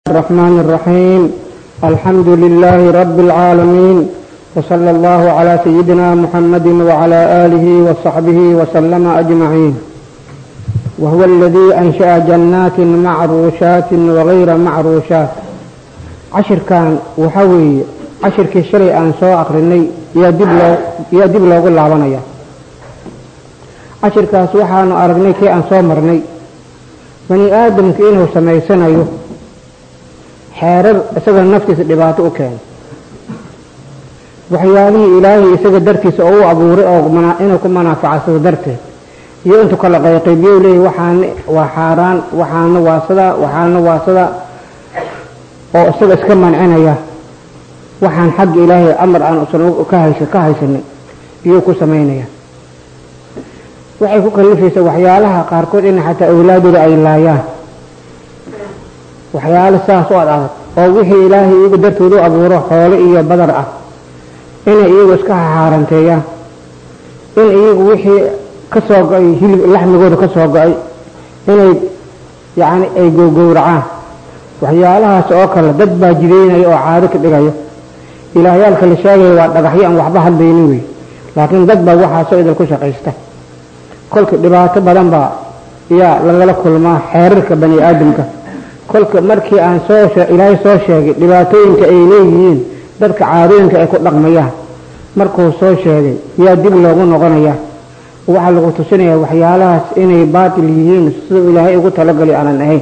الرحمن الرحيم الحمد لله رب العالمين وصلى الله على سيدنا محمد وعلى آله وصحبه وسلم أجمعين وهو الذي أنشأ جنات معروشات وغير معروشات عشر كان وحوي عشر كشري أن سوى أقرني يا دب لو يا دب لو قل عبنيا عشر كاس وحان أرغني كي أن سوى مرني bani aadamka inuu samaysanayo xeerar isaga naftiisa dhibaato u keeno waxyaalihii ilaahay isaga dartiisa oo u abuuray oo inuu ku manaafacadsado darteed iyo intuu kala qayqaybiyo leeyahy waxaana waa xaaraan waxaana waa sidaa waxaana waa sidaa oo isaga iska mancinaya waxaan xagga ilaahay amar aan usan ka haysa ka haysanin iyuu ku samaynaya waxay ku kalifaysaa waxyaalaha qaarkood in xataa awlaadooda ay laayaan waxyaalo saas oo ad adag oo wixii ilaahay iyagu dartooda u abuuro xoolo iyo badar ah inay iyagu iska xaaranteeyaan in iyagu wixii ka soo go-ay hilib laxmigooda ka soo go-ay inay yacni ay gowgowracaan waxyaalahaas oo kale dad baa jideynaya oo caado ka dhigayo ilaahyaalka la sheegaya waa dhagaxyo aan waxba hadlaynin wey laakiin dad baa waxaasoo idil ku shaqaysta kolka dhibaato badan baa yaa lagala kulmaa xeerarka bani aadamka kolka markii aan soo ilaahay soo sheegay dhibaatooyinka ay leeyihiin dadka caadooyinka ay ku dhaqmayaan markuu soo sheegay yaa dib loogu noqonaya waxaa lagu tusinayaa waxyaalahaas inay baatil yihiin siduu ilaahay ugu talagali aanan ahayn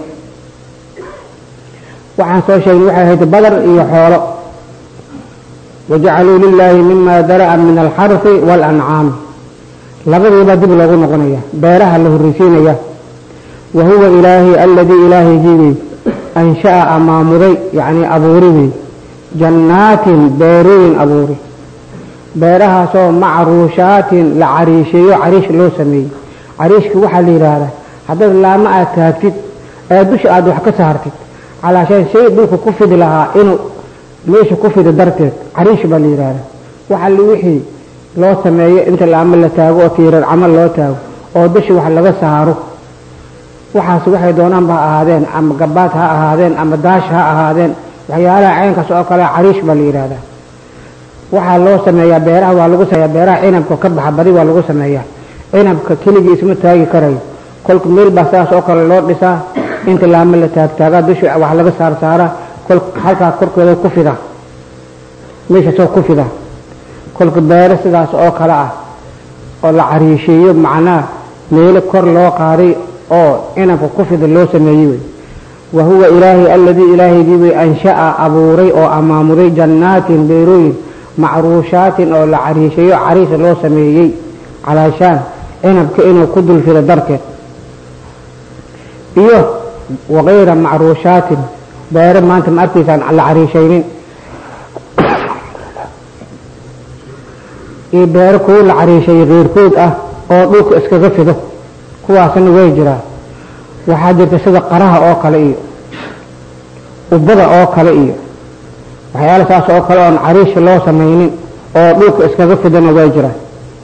waxaan soo sheegnay waxay ahayd badar iyo xoolo wajacaluu lilaahi mima dara'a min alxarfi waalancaami labadiibaa dib loogu noqonaya beeraha la horreysiinaya wa huwa ilaahi aladii ilaahaygiibay ansha'a amaamuday yacnii abuuri wey jannaatin beerooyin abuuri beerahaasoo macruushaatin la cariisheeyo cariish loo sameeyey cariishka waxaa la yidhaahdaa haddaad laamo aad taagtid ee dusha aad wax ka saartid calaashaan shay dhulka ku fidi lahaa inuu meesha ku fido darteed cariish baa la yidhaahdaa waxa li wixii loo sameeyo inta laamo la taago oo tiirar camal loo taago oo dusha wax laga saaro waxaas waxay doonaan ba ha ahaadeen ama gabaad ha ahaadeen ama daash ha ahaadeen waxyaalaha caynkaas oo kale cariish baa la yidhaahdaa waxaa loo sameeyaa beeraha waa lagu sameeyaa beeraha cinabka ka baxa badi waa lagu sameeyaa cinabka keligii isma taagi karayo kolka meel baa saas oo kale loo dhisaa inta laamo la taagtaagaa dusha wax laga saar saaraa kol halkaa korkeeda ku fida meeshaasoo ku fida kolka beero sidaas oo kale ah oo la cariisheeyo macnaha meelo kor loo qaaday oo cinabka ku fida loo sameeyey wey wa huwa ilaahay aladii ilaahaygii way ansha'a abuuray oo amaamuday jannaatin beerooyin macruushaatin oo la cariisheeyo cariisa loo sameeyey calaashaan cinabka inuu ku dulfido darteed iyo wakayra macruushaatin beero maanta ma arkaysaan la cariishaynin iyo beero kuwo la cariisheeyo keyrkood ah oo dhulka iskaga fido kuwaasna way jiraan waxaa jirta sida qaraha oo kale iyo ubada oo kale iyo waxyaala saas oo kale oon cariisha loo samaynin oo dhulka iskaga fidona way jiraan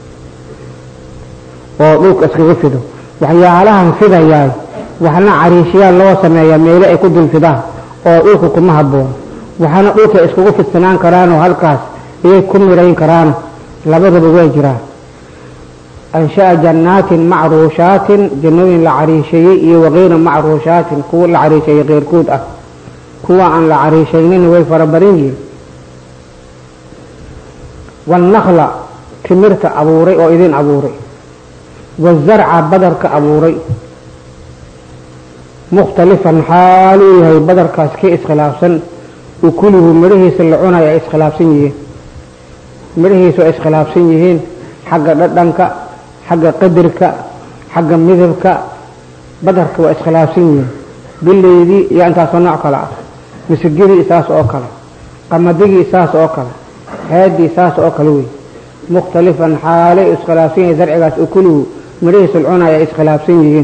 oo dhulka iskaga fido waxyaalahan fidayaay waxna cariishyaal loo sameeyaa meelo ay ku dulfidaan oo dhulka kuma habboon waxaana dhulka iskugu fidsanaan karaanoo halkaas iyay ku mirayn karaan labadaba way jiraan ansha'a jannaatin macruushaatin jannooyin la cariisheeyey iyo wakayra macruushaatin kuwa la cariisheeyey keyrkood ah kuwa aan la cariishaynin way fara badan yihiin wannakla timirta abuuray oo idin abuuray wazarca badarka abuuray mukhtalifan xaaluu yahay badarkaas ka iskhilaafsan ukulihu midhahiisa la cunayo ay iskhilaafsan yihiin midhahiisu ay iskhilaafsan yihiin xagga dhadhanka xagga qadarka xagga midabka badarka waa iskhilaafsan yihiin bileydii iyo intaasoo nooc kale ah misigidii saas oo kale qamadigii saas oo kale heedii saas oo kale wey mukhtalifan xaalay iskhilaafsan yihiin zarcigaas ukulihu midhahiisa la cunayo ay iskhilaafsan yihiin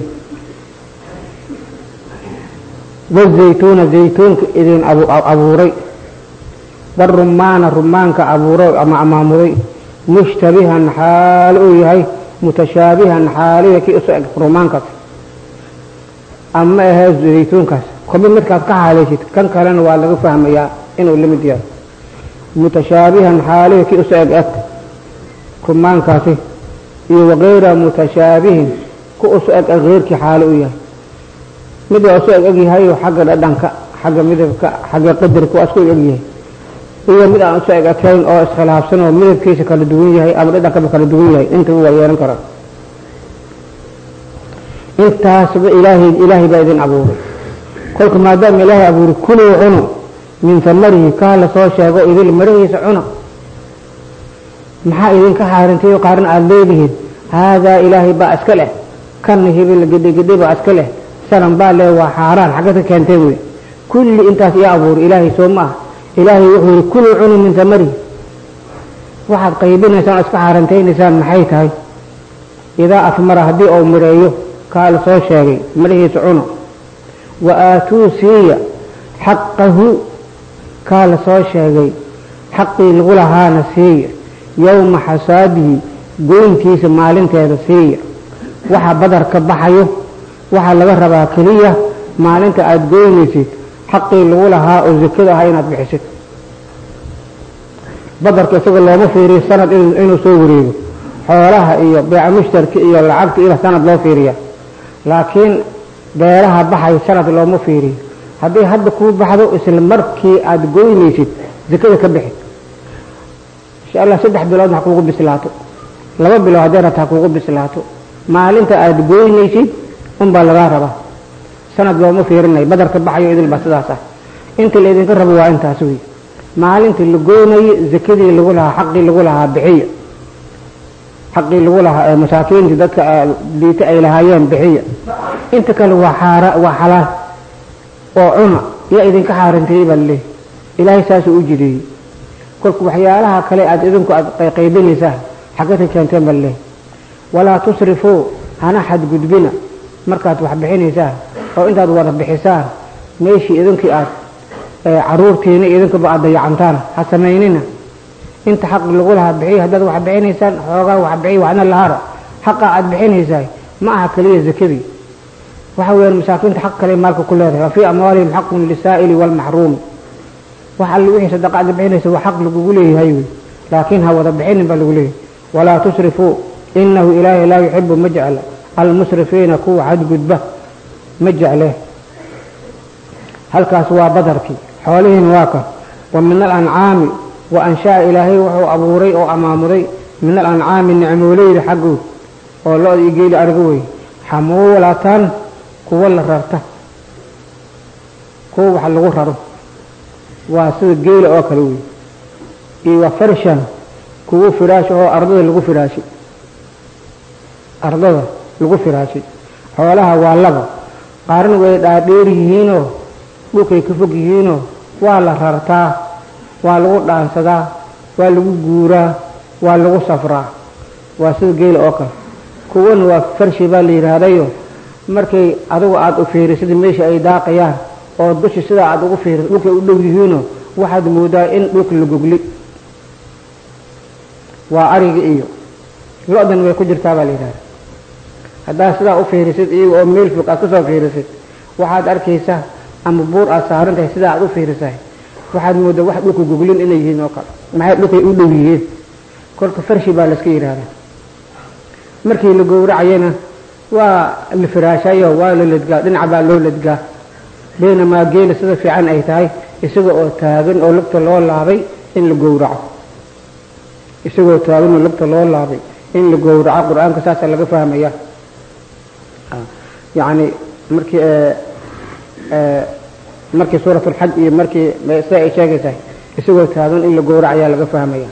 wazaytuuna zaytuunka idin abuuray warumaana rumaanka abuuray ama amaamuday mushtabihan xaal uu yahay mutashaabihan xaaliya kii isu eg rumaankaas ama ahee zaytuunkaas kobi midkaad ka xaalaysid kan kalena waa laga fahmayaa inuu la mid yahay mutashaabihan xaalihi kii uso eg eg kumaankaasi iyo wakayra mutashaabihin ku uso eg eg keyrkii xaalo u yahay mid waa uso eg eg yahayo xagga dhadhanka xagga midabka xagga qadarka waa isku eg eg yahay iyo mid aan uso eg ekayn oo iskhilaafsan oo midabkiisa kala duwan yahay ama dhadhankaba kala duwan yahay intaba waa yeelan karaa intaasba ilaahay ilaahay baa idin abuuray kolka maadaama ilaahay abuuray kuluu cuno min tamarihi kaa la soo sheego idil marahiisa cuna maxaa idinka xaarintayo qaarna aada leedihiin haadaa ilaahay baa iska leh kana hibil gedhegedhe baa iska leh salan baa leh waa xaaraan xagga ka keenteen wey kulli intaas io abuuray ilaahay soo ma ah ilaahay wuxuu yihi kuluu cunu min tamarihi waxaad qaybinaysaan oo iska xaarantaynaysaan maxay tahay idaa afmara haddii uu midheeyo kaa la soo sheegay midhahiisa cuno wa aatuu siiya xaqahu kaa la soo sheegay xaqii lagu lahaana siiya yowma xasaadihi goyntiisa maalinteeda siiya waxa badar ka baxayo waxaa laga rabaa keliya maalinta aada goynaysid xaqii lagu lahaa oo zakada ahaa inaad bixisid badarka isaga looma fiiriyo sanad inuu soo wareego xoolaha iyo beeca mushtarka iyo lacagta ila sanad loo fiiriya laakiin beeraha baxay sanad looma fiiriyo haddii hadda kuu baxdo isla markii aada goynaysid zakada ka bixi insha allah saddex bilood ha kuugu bislaato laba bilood haddii rabta ha kuugu bislaato maalinta aada goynaysid unbaa lagaa rabaa sanad looma fiirinayo badarka baxayo idil baa sidaas ah inta laydinka rabo waa intaas wey maalintii la goynayo zakadii lagu lahaa xaqii lagu lahaa bixiya xaqii lagu lahaa masaakiinta dadka diita ay lahaayeen bixiya inta kale waa xaara waa xalaal oo cuna yaa idinka xaarantayey baa laleeyahy ilaahay saasuu u jideeyey kolka waxyaalaha kale aada idinku aad qaybinaysaa xagga ka keenteen baa laleeyahy walaa tusrifuu hana xadgudbina markaad wax bixinaysaan oo intaad wada bixisaan meeshii idinkii aad caruurtiina idinkaba aad dayacantaan ha samaynina inta xaq lagu lahaa bixiy haddaad wax bixinaysaan xoogaa wax bixiy waxna lahara xaqa aad bixinaysaay ma aha keliya zakadii waxa weeyaan masaakiinta xaq kale maalka ku leedahay wa fii amwaalihim xaqun lisaa'ili waalmaxruumi wax alle wixii sadaqa aad bixinaysa waa xaq lagugu leeyahay wey laakiin ha wada bixinin baa lagu leeyahay walaa tusrifuu inahu ilaahay laa yuxibu ma jecla almusrifiina kuwa xadgudba ma jecle halkaas waa badarkii xoolihiina waa kan wa min alancaami wa anshaa ilaahay wuxuu abuuray oo amaamuday min alancaami nicmooleyda xaggood oo lo-da iyo geeli ariga wey xamuulatan kuwa la rarta kuwa wax lagu raro waa sida geela oo kale wey iyo wa farshan kuwa firaash oo ardada lagu firaashay ardada lagu firaashay xoolaha waa laba qaarna way dhaadheer yihiinoo dhulkay ka fog yihiinoo waa la rartaa waa lagu dhaansadaa waa lagu guuraa waa lagu safraa waa sida geela oo kale kuwana waa farshi baa la yidhaahdayo markay adigu aada u fiirisid meesha ay daaqayaan oo dushi sidaa aada ugu fiirisid dhulkay u dhow yihiinoo waxaad moodaa in dhulka la gogli waa ariga iyo lo-dan way ku jirtaa baa la yidhahda haddaad sidaa u fiirisid iyaga oo meel fog aad kasoo fiirisid waxaad arkaysaa ama buur aad saaran tahay sidaa aad u fiirisahay waxaad moodaa wax dhulka goglin inay yihiin oo kale maxay dhulkay u dhow yihiin kolka farshi baa layska yidhaahdaa markii la gowracayana waa la firaashayo waa la ledgaa dhinaca baa loo ledgaa baynamaa geela sida fiican ay tahay isaga oo taagan oo lugta loo laabay in la gowraco isagoo taagan oo lugta loo laabay in la gowraco qur-aanka saasaa laga fahmaya yacni markii markii suurat alxaj iyo markii sida ay sheegaysahay isagoo taagan in la gowracayaa laga fahmaya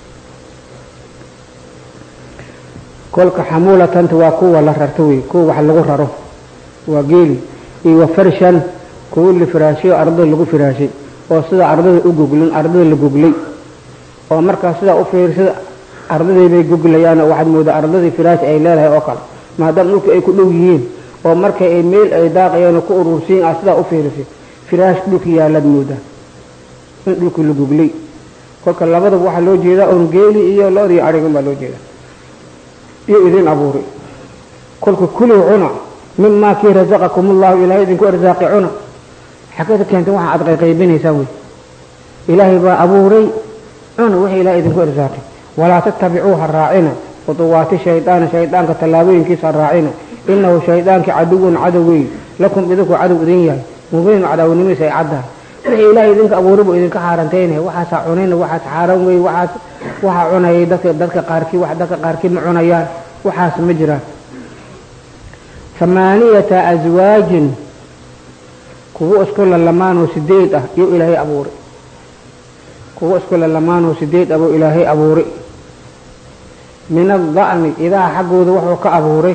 kolka xamuulatanta waa kuwa la rarto wey kuwa wax lagu raro waa geeli iyo wa farshan kuwa la firaashay oo ardada lagu firaashay oo sida ardada u goglin ardada la goglay oo markaa sidaa u fiirsada ardadii bay goglayaan oo waxaad moodaa ardadii firaash ay leedahay oo kale maadaama dhulka ay ku dhow yihiin oo marka ay meel ay daaqayaan oo ku urursiin ah sidaa u fiirisid firaash dhulka yaalaad moodaa in dhulka la goglay kolka labadaba waxaa loo jeedaa oon geeli iyo lo-da iyo arigan baa loo jeedaa iyo idin abuuray kolka kuluu cuna mimaa kii rasaqakum ullahu ilaahay idinku arsaaqi cuna xageeda keentay waxa aad qayqaybinaysaan wey ilaahay baa abuuray cuna wixii ilahay idinku irsaaqay walaa tattabicuuha raacina khuduwaati shaydaana shaydaanka tallaabooyinkiisa raacina inahu shaydaankii caduwun cadow wey lakum idinku cadow idin yahay mubiinu cadawnimadiisa ay caddahay wixii ilaahay idinka abuuray buu idinka xaarantaynaya waxaasaa cunayna waxaas xaaran wey waxaas waxaa cunayay dadka dadka qaarkii wax dadka qaarkii ma cunayaan waxaas ma jiraan hamaaniyata aswaajin kuwo isku lalamaanoo sideed ah iyo ilaahay abuuray kuwo isku lalamaanoo sideed ah buu ilaahay abuuray min ada'ni idaha xaggooda wuxuu ka abuuray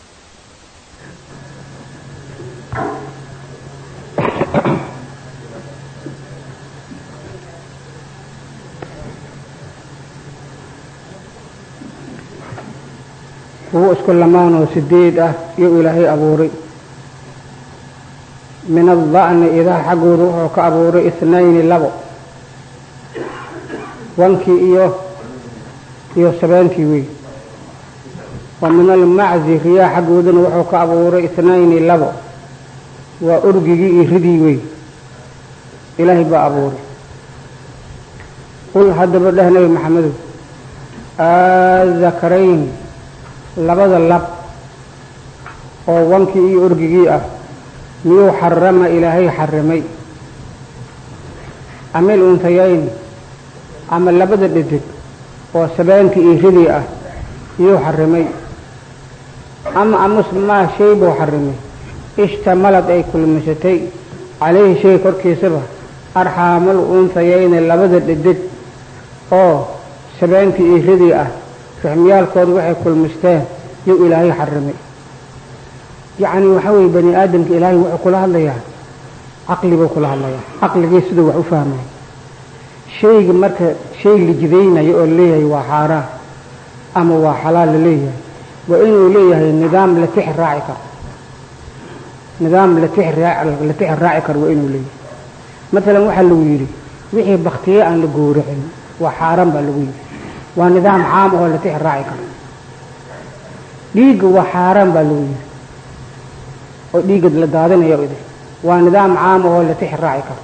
kuwo isku lamaanoo sideed ah iyo ilaahay abuuray min ada'ni idaha xaggooda wuxuu ka abuuray ithnayni labo wankii iyo iyo sabeenkii wey wa min almaczi riyaa xaggoodana wuxuu ka abuuray ithnayni labo waa orgigii iyo ridii wey ilaahay baa abuuray qul haddaba dheh nabi maxamedow aazakarayn labada lab oo wankii iyo orgigii ah miyuu xarama ilaahay xarimay amil untayayn ama labada dhedig oo sabeenkii iyo ridii ah miyuu xarimay ama amus maa shay buu xarimay ishtamalad ay kulmisatay calayhi shay korkiisaba arxaamal untayayni labada dhedig oo sabeenkii iyo ridii ah raxmiyaalkooda waxay kulmisteen yuu ilaahay xarimay yacni waxa weeye bani aadamka ilaahay wuxuu kula hadlayaa caqli buu kula hadlayaa caqligii siduu wax u fahmay shayga marka shay la jidaynayo oo leeyahay waa xaaraan ama waa xalaal la leeyahay waa inuu leeyahay nidaam la tix raaci karo nidaam la tix la tix raaci karo waa inuu leeyahay matalan waxaa lagu yidhi wixii baktiye aan la gowracin waa xaaraan baa lagu yidhi waa nidaam caam oo la tix raaci karo dhiigga waa xaaraan baa lagu yidhi oo dhiigga la daadinayo idin waa nidaam caam oo la tix raaci karo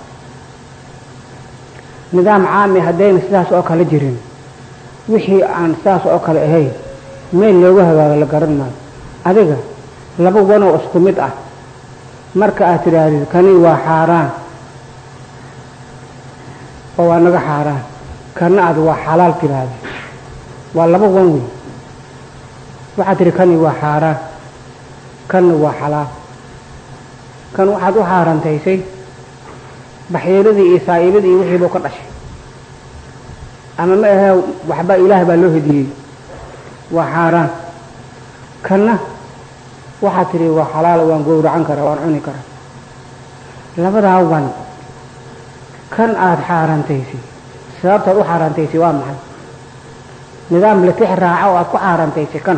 nidaam caami haddayna sidaas oo kale jirin wixii aan sidaas oo kale ahayn meel looga hagaago la garan maayo adiga laba wanoo isku mid ah marka aad tidhaahdid kani waa xaaraan oo waa naga xaaraan kana aad waa xalaal tidhaahdid waa laba wan wey waxaad tidhi kani waa xaaraan kanna waa xalaal kan waxaad u xaarantaysay baxyeeladii iyo saa'ibadii iyo wixii buu ka dhashay ama ma ahee waxba ilaah baa loo hediyey waa xaaraan kanna waxaad tidhi waa xalaal waan gowracan karaa waan cuni karaa labadaa wan kan aada xaarantaysay sababtaad u xaarantaysay waa maxay nidaam la tix raaca oo aada ku xaarantaysay kan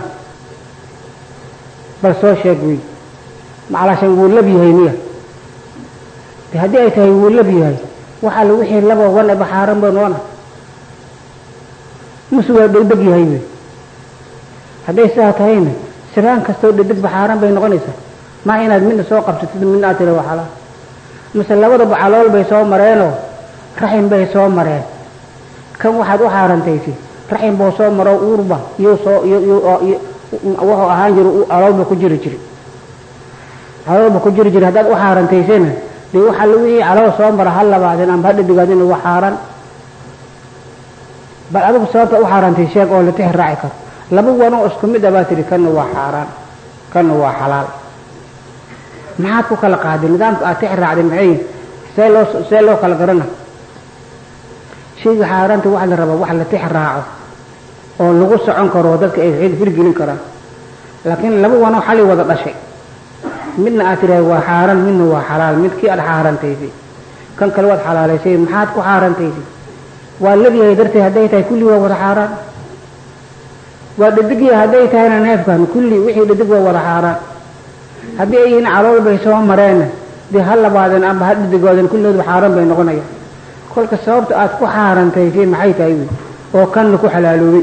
bal soo sheeg wey macalaashan wuu lab yahay miya de haddii ay tahay wuu lab yahay waxaa la wixii laba wan eba xaaran ba noona muse waa dhegdeg yahay wey hadday sidaa tahayna siraan kastoo dhedegba xaaran bay noqonaysaa maa inaad midna soo qabsatid midna aad tira waa xalaal mise labadaba calool bay soo mareenoo raxim bay soo mareen kan waxaad u xaarantaysay raxim buu soo maro uurba iyuu soo wuxuu ahaan jira caloolba ku jiri jiri caloolba ku jiri jiri haddaad u xaarantaysayna dee waxaa la wixii calool soo mara ha labaadeen amba ha dhadigaadina waa xaaran bal adigu sababta u xaarantay sheeg oo la tix raaci karo laba wanoo isku mid a baa tihi kanna waa xaaraan kanna waa xalaal maxaad ku kala qaaday nidaamka aad tix raacday maxay see loo see loo kala garana shayga xaaraanta waxa la rabaa wax la tix raaco oo lagu socon karo dadka ay hirgelin karaan laakiin laba wanoo xali wada dhashay midna aad tirahay waa xaaraan midna waa xalaal midkii aad xaarantaysay kan kale waad xalaalaysay maxaad ku xaarantaysay waa labyahay darteed hadday tahay kulli waa wada xaaraan waa dhadigya hadday tahayna neefkan kulli wixii dhadig waa wada xaaraan haddii ay yihiin calool bay soo mareenna dee ha labaadeen amba ha dhadigooden kulligoodba xaaraan bay noqonayaan kolka sababta aad ku xaarantaysay maxay tahay wy oo kanna ku xalaaloobay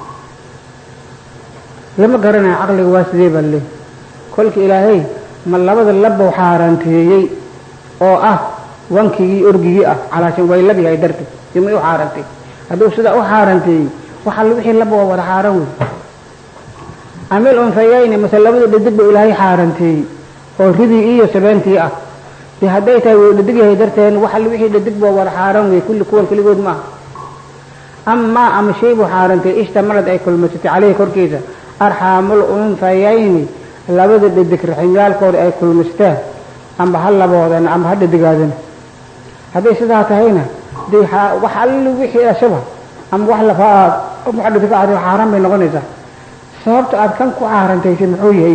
lama garanayo caqliga waa sidee baa leey kolka ilaahay ma labada labbau xaaranteeyey oo ah wankigii orgigii ah calaashan way lab yahay darteed imay u xaarantay hadduu sidaa u xaaranteeyey waxa wixii laba waa wada xaaran wey amil unfayayni mase labada dhadig ba ilaahay xaaranteeyey oo ridii iyo sabeentii ah de hadday tahay wuu dhadig yahay darteen waxa wixii dhadig ba wada xaaran wey kulli kuwan keligood maaha amaa ama shay buu xaarantay ishtamalad ay kulmaysatay caleyhi korkiisa arxaamul unfayayni labada dhadig raximyaalkooda ay kulmaysteen amba ha laboodan amba ha dhadigaadan hadday sidaa tahayna de wax alli wixii ashaba ama wax lafaa wax dhadig aad xaaraan bay noqonaysaa sababta aad kan ku xaarantaysay muxuu yahay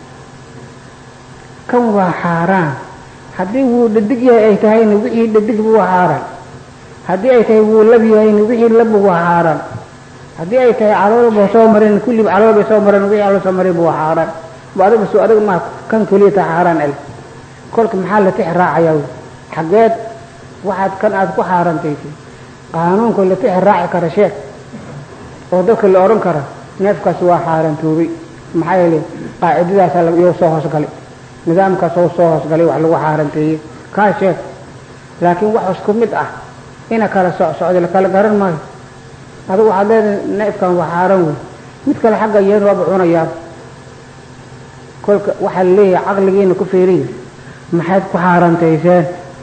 kan waa xaaraan haddii wuu dhadig yahay ay tahayna wixii dhadigba waa xaaraan haddii ay tahay wuu lab yahayna wixii labba waa xaaraan haddii ay tahay caloolba soo mareen kulliba calool bay soo mareen wixii calool soo mareen waa xaaraan ba adiga soo adiga maa kan keliya taa xaaraan el kolka maxaa la tix raacayaa wey xaggeed waxaad kan aad ku xaarantaysay qaanuunka la tix raaci kara sheeg oo dadka la odhan kara neefkaas waa xaarantoobay maxaa yeele qaacidadaasa iyou soo hoosgalay nidaamkaas oo soo hoosgalay wax lagu xaaranteeyey kaa sheeg laakiin wax isku mid ah ina kala socsocda la kala garan maayo adigu waxaad leedahay neefkan waa xaaran wey mid kale xagga yeen waaba cunayaa kolka waxaa la leeyahay caqligiina ku fiiriya maxayd ku xaarantayseen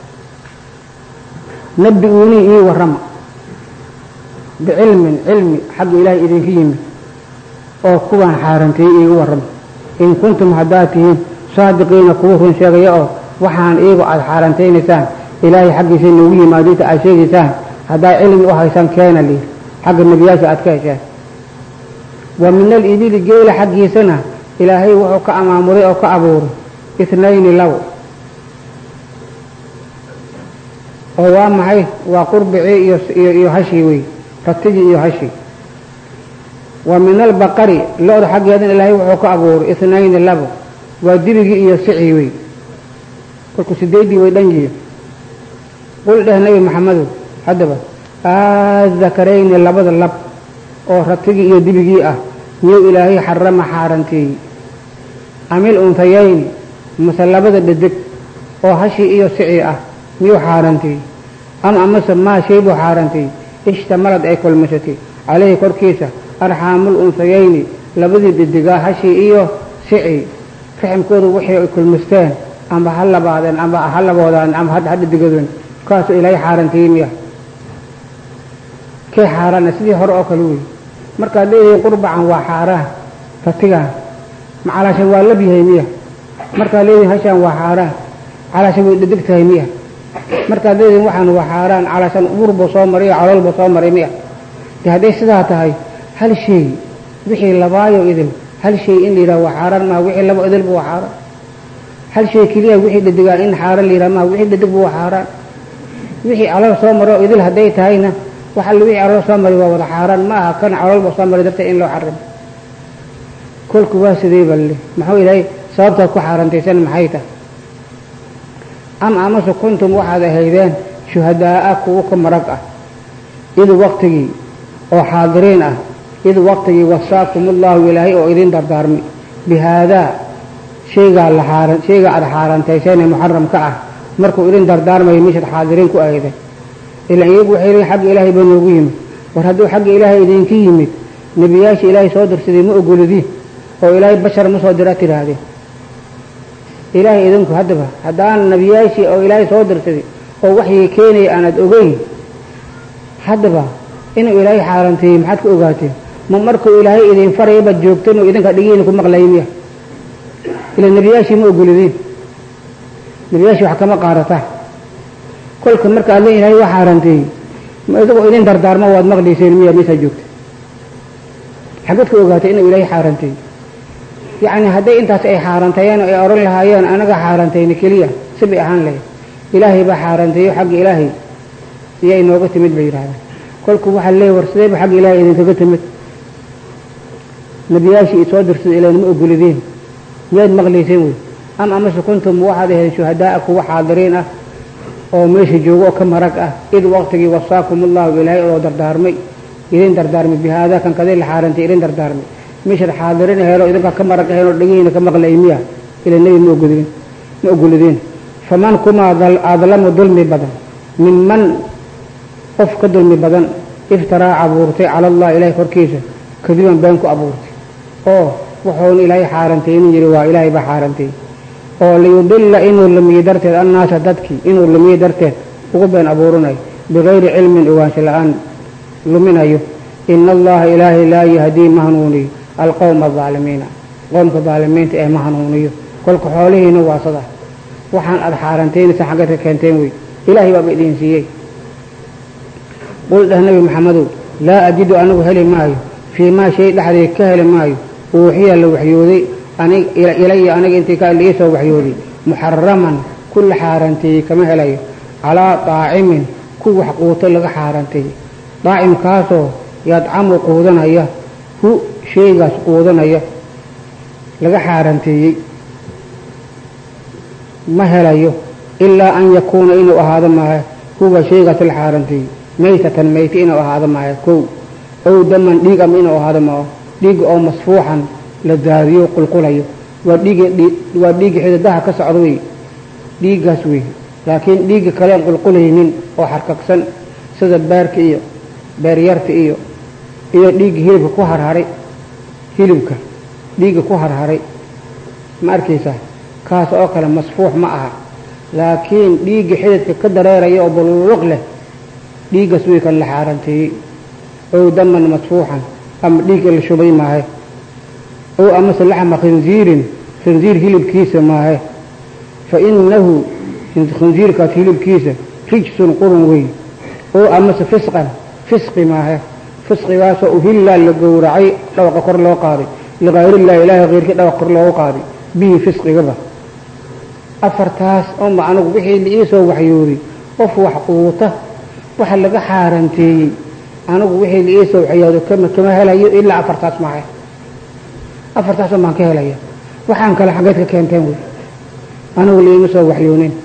nabi uunii ii warrama bicilmin cilmi xagga ilaahay idinka yimid oo kuwaan xaaranteeyey iigu warrama in kuntum haddaad tihiin saadiqiina kuwa run sheegaya oo waxaan iigu aada xaarantaynaysaan ilaahay xaggiisa noogu yimaadinta aad sheegaysaan haddaad cilmi u haysaan keena liir xagga nebiyaasha aad ka hesheen wa min alibili geela xaggiisana ilaahay wuxuu ka amaamuray oo ka abuuray itnayni labo oo waa maxay waa qurbicii iyo iyo hashii wey ratigii iyo hashii wa min albaqari lo-da xaggeedana ilaahay wuxuu ka abuuray itnayni labo waa dibigii iyo sicii wey kolku sideeddii way dhan yihiin qul dheh nabi maxamedow haddaba aadakarayni labada lab oo ratigii iyo dibigii ah miyuu ilaahay xarama xaaranteeyey amil untayayni mase labada dhedeg oo hashii iyo sicii ah miyuu xaaranteeyey ama amase maa shay buu xaaranteeyey ishtamalad ay kulmashatay caleyhi korkiisa arxaamul unsayayni labadii dhedigaa hashii iyo sicii raximkoodu waxay ay kulmasteen amba ha labaadeen amba ha laboodaan amba ha dhedigadeen kaasuu ilaahay xaaranteeyey miya kee xaaraana sidii hore oo kale wey markaad leeyihiin qurbacan waa xaaraan ratigaan ma calaashan waa lab yahay miya markaad leedihiin hashaan waa xaaraan calaashan way dhedeg tahay miya markaad leedihiin waxaan waa xaaraan calaashan uurba soo maray iyo caloolba soo maray miya de hadday sidaa tahay hal shay wixii labaayo idil hal shay in la yidhaha waa xaaraan maha wixii laba idilba waa xaaraan hal shay keliya wixii dhedigaan in xaaraan la yidhaha maha wixii dhedegba waa xaaraan wixii calool soo maro idil hadday tahayna wax alle wixii calool soo maray waa wada xaaraan ma aha kan caloolba soo maray darteed in loo xarimo kolku waa sidee balle muxuu ilaahay sababtaad ku xaarantaysan maxay tahay ama amase kuntum waxaad ahaydeen shuhadaa'a kuwo ka marag ah id waqtigii oo xaadiriin ah id waqtigii wasaakum ullahu ilaahay oo idin dardaarmay bi haadaa shaygaa la xaaran shaygaa aada xaarantayseenee muxaramka ah markuu idin dardaarmayo mishaad xaadiriin ku ahayden ilaan iyagu waxay leeyiin xagga ilaahay baa noogu yimid war hadduu xagga ilaahay idinka yimid nebiyaashii ilaahay soo dirsaday ma ogolidin oo ilaahay bashar ma soo dira tidhaahdeen ilaahay idinku haddaba haddaan nebiyaashii oo ilaahay soo dirsaday oo waxyii keenaya aanad ogeyn haddaba inuu ilaahay xaaranteeyey maxaad ka ogaateen ma markuu ilaahay idin faraya baad joogteen oo idinka dhigiina ku maqlaya miya ila nebiyaashii ma ogolidin nebiyaashii wax kama qaadataan kolka marka alle ilaahay waa xaaranteeyey ma isagoo idin dardaarmo waad maqlayseen miya meesaa joogta xaggeed ka ogaatay inuu ilaahay xaaranteeyey yacni hadday intaas ay xaaranteeyeen oo ay odhan lahaayeen anaga xaarantayna keliya si bay ahaan lahayd ilaahay baa xaaranteeyo xagga ilaahay iyo inooga timid bay yidhahdeen kolku waxaa leeyay war sideeba xagga ilaahay idinkaga timid nebiyaashii i soo dirsaday ilaan ma ogolideen miyaad maqlayseen wey ama amase kuntum waxaad ahayd shuhadaa'a kuwa xaadiriin ah oo meesha joogo oo ka marag ah id waqtigii wasaakum ullahu ilaahay oo dardaarmay idin dardaarmay bi haadaa kan kadii la xaarantay idin dardaarmay meeshaad xaadirin aheedoo idinkaa ka marag aheen oo dhegihiina ka maqlay miya ila nebi ma ogolidin ma ogolideen faman kumaa adlamu dulmi badan minman qof ka dulmi badan iftaraa abuurtay cala allah ilaahay korkiisa kadiban been ku abuurtay oo wuxuuna ilaahay xaarantaynin yidhi waa ilaahay baa xaarantay oo liyudilla inuu lumiye darteed annaasa dadkii inuu lumiye darteed ugu been abuurinayo bikayri cilmin ogaansho la-aan luminayo ina allaha ilaahay laa yahdii ma hanuuniyo alqowma adaalimiina qoomka daalimiinta ee ma hanuuniyo kolka xoolihiina waa sada waxaan aada xaarantaynaysa xaggeed ka keenteen wey ilaahay baaba idin siiyey qul dheh nebi maxamedow laa ajidu anigu heli maayo fii maa shay dhexdeed ka heli maayo uuxiya la waxyooday ilaya aniga intii ka lii soo waxyooday muxaraman ku la xaaranteeyey kama helayo calaa daacimin ku wax quuto laga xaaranteeyey daacimkaasoo yadcamu quudanaya hu shaygaas quudanaya laga xaaranteeyey ma helayo ilaa an yakuuna inuu ahaado maaha huwa shaygaas la xaaranteeyey maytatan mayti inuu ahaado maaha kow ow daman dhiig ama inuu ahaado maaho dhiigga oo masfuuxan la daadiyo qulqulayo waa dhiigi waa dhiigga xidadaha ka socda wey dhiiggaas wey laakiin dhiigga kalean qulqulaynin oo xarkagsan sida beerka iyo beeryarta iyo iyo dhiigga hilibka ku harharay hilibka dhiigga ku harharay ma arkaysaa kaas oo kale masfuux ma aha laakiin dhiigga xididka ka dareeraya oo baluluq leh dhiiggaas wey kan la xaaranteeyey ow daman masfuuxan ama dhiigga la shubay maahe ow amase laxma khinziirin khinziir hilibkiisa maahe fa inahu khinziirkaas hilibkiisa rijsun qurun wey ow amase fisqan fisqi maahe fisqigaasoo uhillaa la gowracay dhawaqa kor loo qaaday likayrillahi ilaahay keyrkii dhawaqa kor loogu qaaday bihi fisqigaba afartaas oma anigu wixii la ii soo waxyooday qof wax quuta waxa laga xaaranteeyey anigu wixii la ii soo waxyooday kama kama helayo ilaa afartaas maahe afartaas un baan ka helaya waxaan kale xaggeed ka keenteen wey anigu liima soo waxyoonin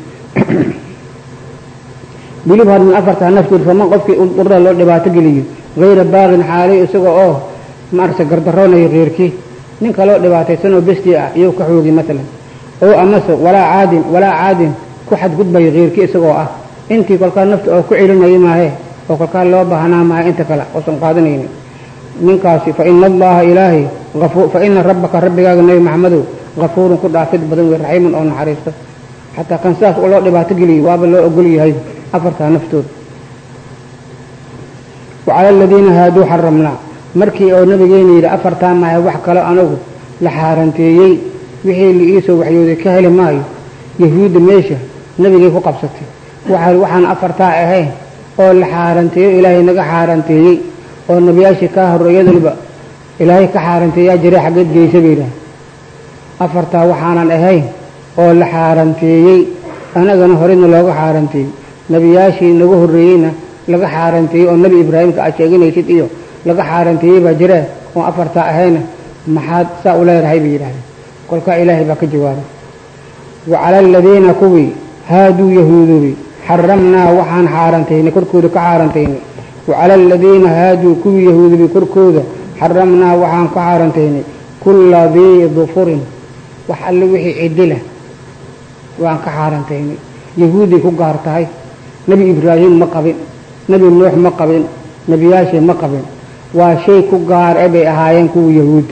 bilib had min afartaa naftood faman qofkii urda loo dhibaato geliyo hayra baaqin xaalay isaga oo maaragta gardaroonayo keyrkii ninka loo dhibaataysanoo bestii ah iyou ka xoogi maalan oo amase walaa caadin walaa caadin ku xadgudbayo keyrkii isagoo ah intii kolkaa nafta oo ku celinaya maahe oo kolkaa loo baahnaa maahe inta kale oosan qaadanaynin ninkaasi fa ina allaha ilaahay fa ina rabbaka rabbigaaga nebi maxamedow kafuurun ku dhaafid badan wey raxiimun oo naxariisto xataa kan sidaas loo dhibaato geliyo waaba loo ogol yahay afartaa naftooda wacala aladiina haaduu xaramnaa markii oo nabigeena yidhi afartaa maahe wax kalo anigu la xaaranteeyey wixii la iisoo waxyooday ka heli maayo yahuudda meesha nebigay ku qabsatay waxaan afartaa ahayn oo la xaaranteeyo ilaahay naga xaaranteeyey oo nebiyaashii kaa horreeyadulba ilaahay ka xaaranteeyaa jiray xaggeed geysa bay yidhaah afartaa waxaanan ahayn oo la xaaranteeyey anagana horeyna looga xaaranteeyey nebiyaashii naga horreeyeyna laga xaaranteeyey oo nebi ibraahimka aad sheeganaysid iyo laga xaaranteeyey baa jiree oo afartaa ahayna maxaad saa u leedahay bay yidhahdeen kolkaa ilaahay baa ka jawaabay wa cala aladiina kuwii haaduu yahuudubi xaramnaa waxaan xaarantaynay korkooda ka xaarantaynay wa cala aladiina haaduu kuwii yahuudubi korkooda xaramnaa waxaan ka xaarantaynay kulla dii dufurin wax alle wixii cidila waan ka xaarantaynay yahuuday ku gaar tahay nebi ibraahim ma qabin nebi nuux ma qabin nebiyaashii ma qabin waa shay ku gaar e bay ahaayeen kuwa yahuudda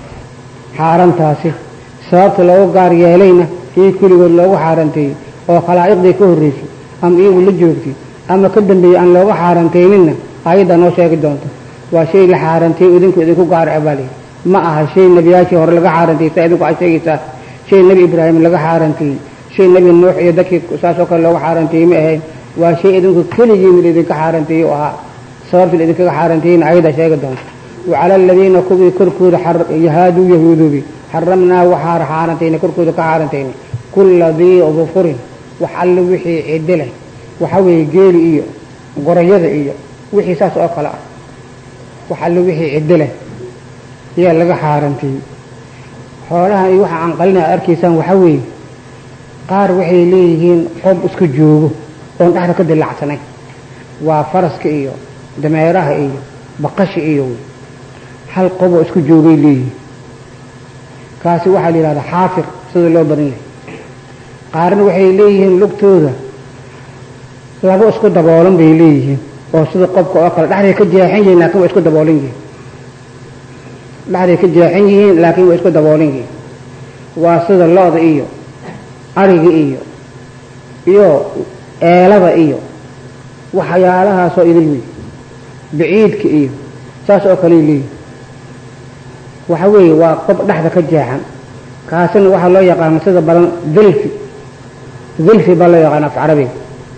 xaarantaasi sababta loogu gaar yeelayna ii kuligood loogu xaaranteeyey oo khalaa'iqdii ka horraysay ama iyagu la joogtay ama ka dambeeyey aan looga xaarantayninna ayaddaa noo sheegi doonto waa shay la xaaranteeyey idinku idinku gaar e baa lihi ma aha shay nebiyaashii hore laga xaarantayey saa idinku aad sheegaysaa shay nebi ibraahim laga xaaranteeyey shay nebi nuux iyo dadkii saasoo kale looga xaaranteeyey ma ahayn waa shay idinku keligiina idinka xaaranteeyey u ahaa sababta la idinkaga xaaranteeyeyna ayadaa sheegi doonto wacala aladiina kuwii korkooda haaduu yahuudubi xaramnaa waxaa xaarantaynay korkooda ka xaarantaynay kulla dii dufurin wax alle wixii ciddi leh waxa weeye geeli iyo gorayada iyo wixii saas oo kale ah wax alle wixii ciddi leh ayaa laga xaaranteeyey xoolahan iyo waxa aan qalina ad arkaysaan waxa weeye qaar waxay leeyihiin qob isku joogo oon dhexda ka dilacsanayn waa faraska iyo dameeraha iyo baqasha iyo hal qoboo isku joogay leeyihiin kaasi waxaa la yidhahdaa xaafir sida loo badan yahay qaarna waxay leeyihiin lugtooda laba isku daboolan bay leeyihiin oo sida qofka oo kale dhexday ka jeexan yihiin laakiin waa isku daboolan yihiin dhexday ka jeexan yihiin laakiin waa isku daboolan yihiin waa sida lo-da iyo ariga iyo iyo eelada iyo waxyaalahaasoo idil wey baciidka iyo saas oo kale leeyihin waxa weeye waa qof dhexda ka jeexan kaasina waxaa loo yaqaana sida badan dilfi dilfi baa loo yaqaana af carabiga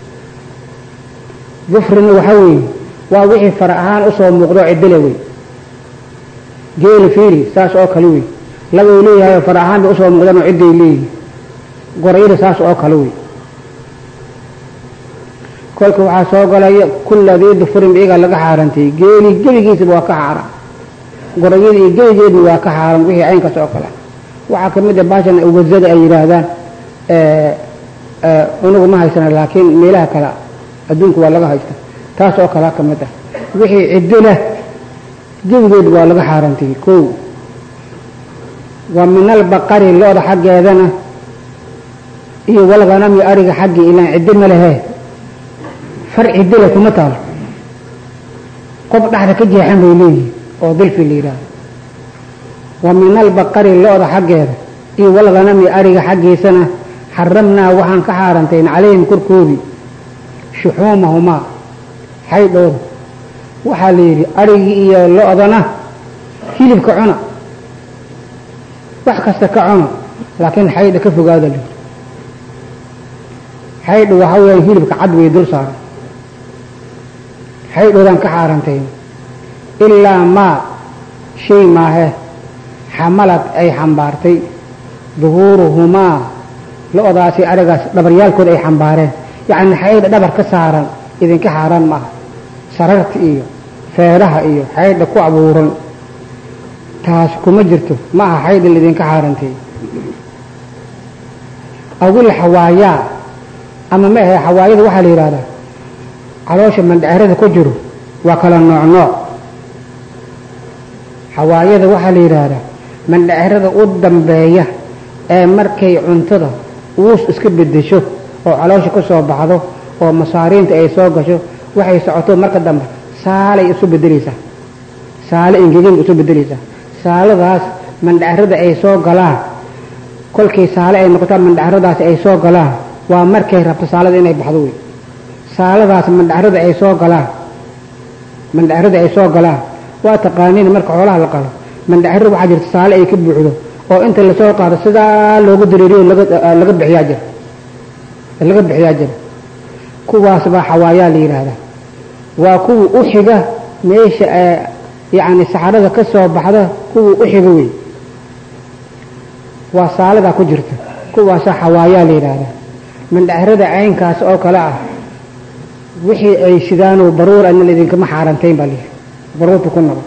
dufrina waxaa weeye waa wixii fara ahaan usoo muuqdo cidila wey geeli fiiri saas oo kale wey labay leeyahay fara ahaan bay usoo muuqdaan oo cidday leeyihin gorayda saas oo kale wey kolka waxaa soo galaya kulla dii dufurin iyagaa laga xaarantay geeli gebigiisaba waa ka xaaran gorayada iyo gebigeedna waa ka xaaran wixii caynkaas oo kale waxaa ka mid a baashan wazada ay yidhaahdaan unugu ma haysana laakiin meelaha kale adduunka waa laga haysta taas oo kalea ka mid ah wixii ciddo leh gebigeed waa laga xaarantay kow wa min albaqari lo-da xaggeedana iyo walganami ariga xaggii ilaan ciddo ma lehe far ciddo leh kuma taalo qof dhexda ka jeexan bay leeyihin oo dilfi la yidhaahdo wa min albaqari lo-da xaggeeda iyo walganami ariga xaggiisana xaramnaa waxaan ka xaarantayn calayhim korkoodii shuxuumahumaa xaydhooda waxaa la yidhi arigii iyo lo-dana hilibka cuna wax kasta ka cuna laakiin xaydha ka fogaada la yidhi xaydha waxaa weeyaan hilibka cad way dul saaran xaydhoodaan ka xaarantayn ilaa maa shay maahe xamalad ay xambaartay duhuuruhumaa lo-daasi arigaas dhabaryaalkooda ay xambaareen yacni xaydha dhabar ka saaran idinka xaaraan maaha sararta iyo feeraha iyo xaydha ku abuuran taas kuma jirto ma aha xaydha laidinka xaarantay awil xawaayaa ama ma ahe xawaayada waxaa la yidhahdaa caloosha mandhacerada ku jiro waa kala nooc nooc xawaayada waxaa la yidhaahdaa mandhacerada u dambeeya ee markay cuntada uus iska bedesho oo caloosha ka soo baxdo oo masaariinta ay soo gasho waxay socoto marka dambe saalay isu bedeleysaa saale ingegin isu bedeleysaa saaladaas mandhacerada ay soo galaan kolkii saale ay noqotaa mandhaceradaasi ay soo galaan waa markay rabto saalada inay baxdo wey saaladaas mandhacerada ay soo galaan mandhacerada ay soo galaan waa taqaaniin marka xoolaha la qalo mandhacerada waxaa jirta saale ay ka buuxdo oo inta lasoo qaado sidaa loogu dareeriyo laga bixiyaa jira laga bixiyaa jira kuwaas baa xawaayaa la yidhaahdaa waa kuwa u xiga meesha yacni saxarada ka soo baxda kuwa u xiga wey waa saaladaa ku jirta kuwaasaa xawaayaa la yidhaahdaa mandhacerada caynkaas oo kale ah wixii ay sidaanoo baruur adna idinkama xaarantayn baa lihi baruurta ku noqon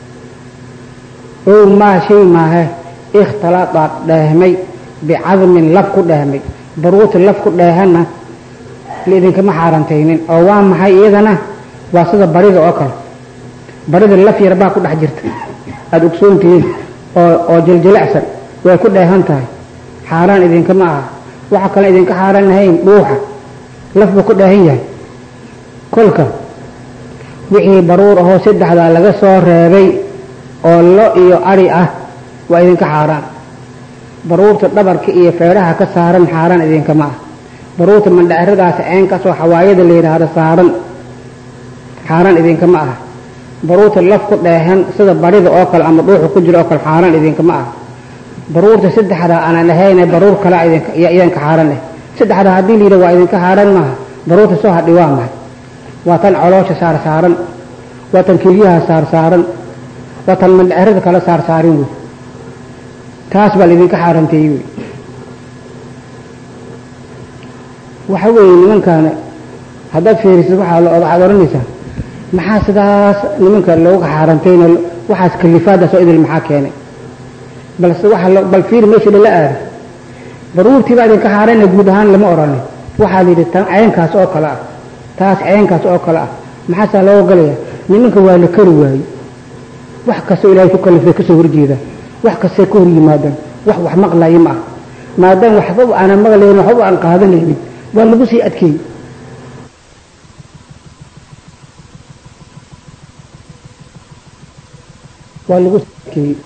ow maa shay maahe ikhtaladaa dheehmay bicadmin laf ku dheehmay baruurta laf ku dheehanna laidinkama xaarantaynin oo waa maxay iyadana waa sida barida oo kale barida laf yar baa ku dhex jirta aada ogsoontihiin oo oo jiljilecsan way ku dheehan tahay xaaraan idinkama aha waxa kale idinka xaaraan lahayn dhuuxa laf buu ku dheehan yahay kolka wixii baruur ahoo saddexdaa laga soo reebay oo lo iyo ari ah waa idinka xaaraan baruurta dhabarka iyo feedhaha ka saaran xaaraan idinkama ah baruurta mandhaceradaasi ceenkaasoo xawaayada la yidhaahdo saaran xaaraan idinkama ah baruurta laf ku dheehan sida barida oo kale ama dhuuxa ku jiro oo kale xaaraan idinkama ah baruurta saddexdaa aanan ahayne baruur kale idinka xaaraan eh saddexdaa haddii layidhi waa idinka xaaraan maaha baruurta soo hadhi waa mahay waa tan coloosha saar saaran waa tan kelyaha saar saaran waa tan mandhacerada kala saar saarin wey taas baa laidinka xaaranteeyey wey waxa weeye nimankaana haddaad fiirisid waxaa waxaad odhanaysaa maxaa sidaas nimanka looga xaarantayna waxaas kalifaadaas oo idil maxaa keenay balse waxa bal fiiri meesha lala aado baruurtii baa idinka xaarayna guud ahaan lama odhanin waxaa la yidhi tan ceenkaas oo kale ah taas ceenkaas oo kale ah maxaasaa looga galaya nimanka waa la kari waaye wax kastoo ilaahay ku kalifay kasoo horjeedaan wax kastay ka hor yimaadaan wax wax maqlaya ma ah maadaama waxbaba aanan maqlaynin waxbaba aan qaadanaynin waa lagu sii adkeeyey waa lagu sii adkeeyey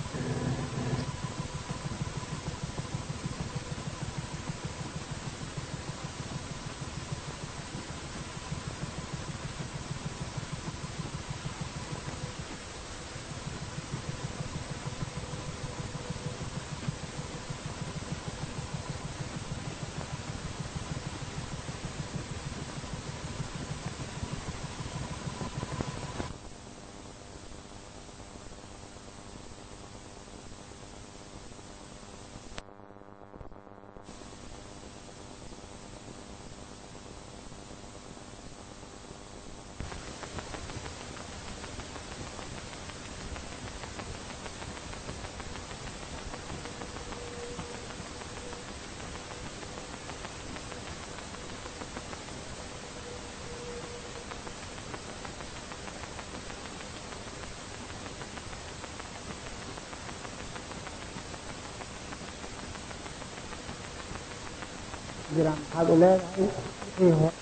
jiraan maxaad u leedahay wixii hore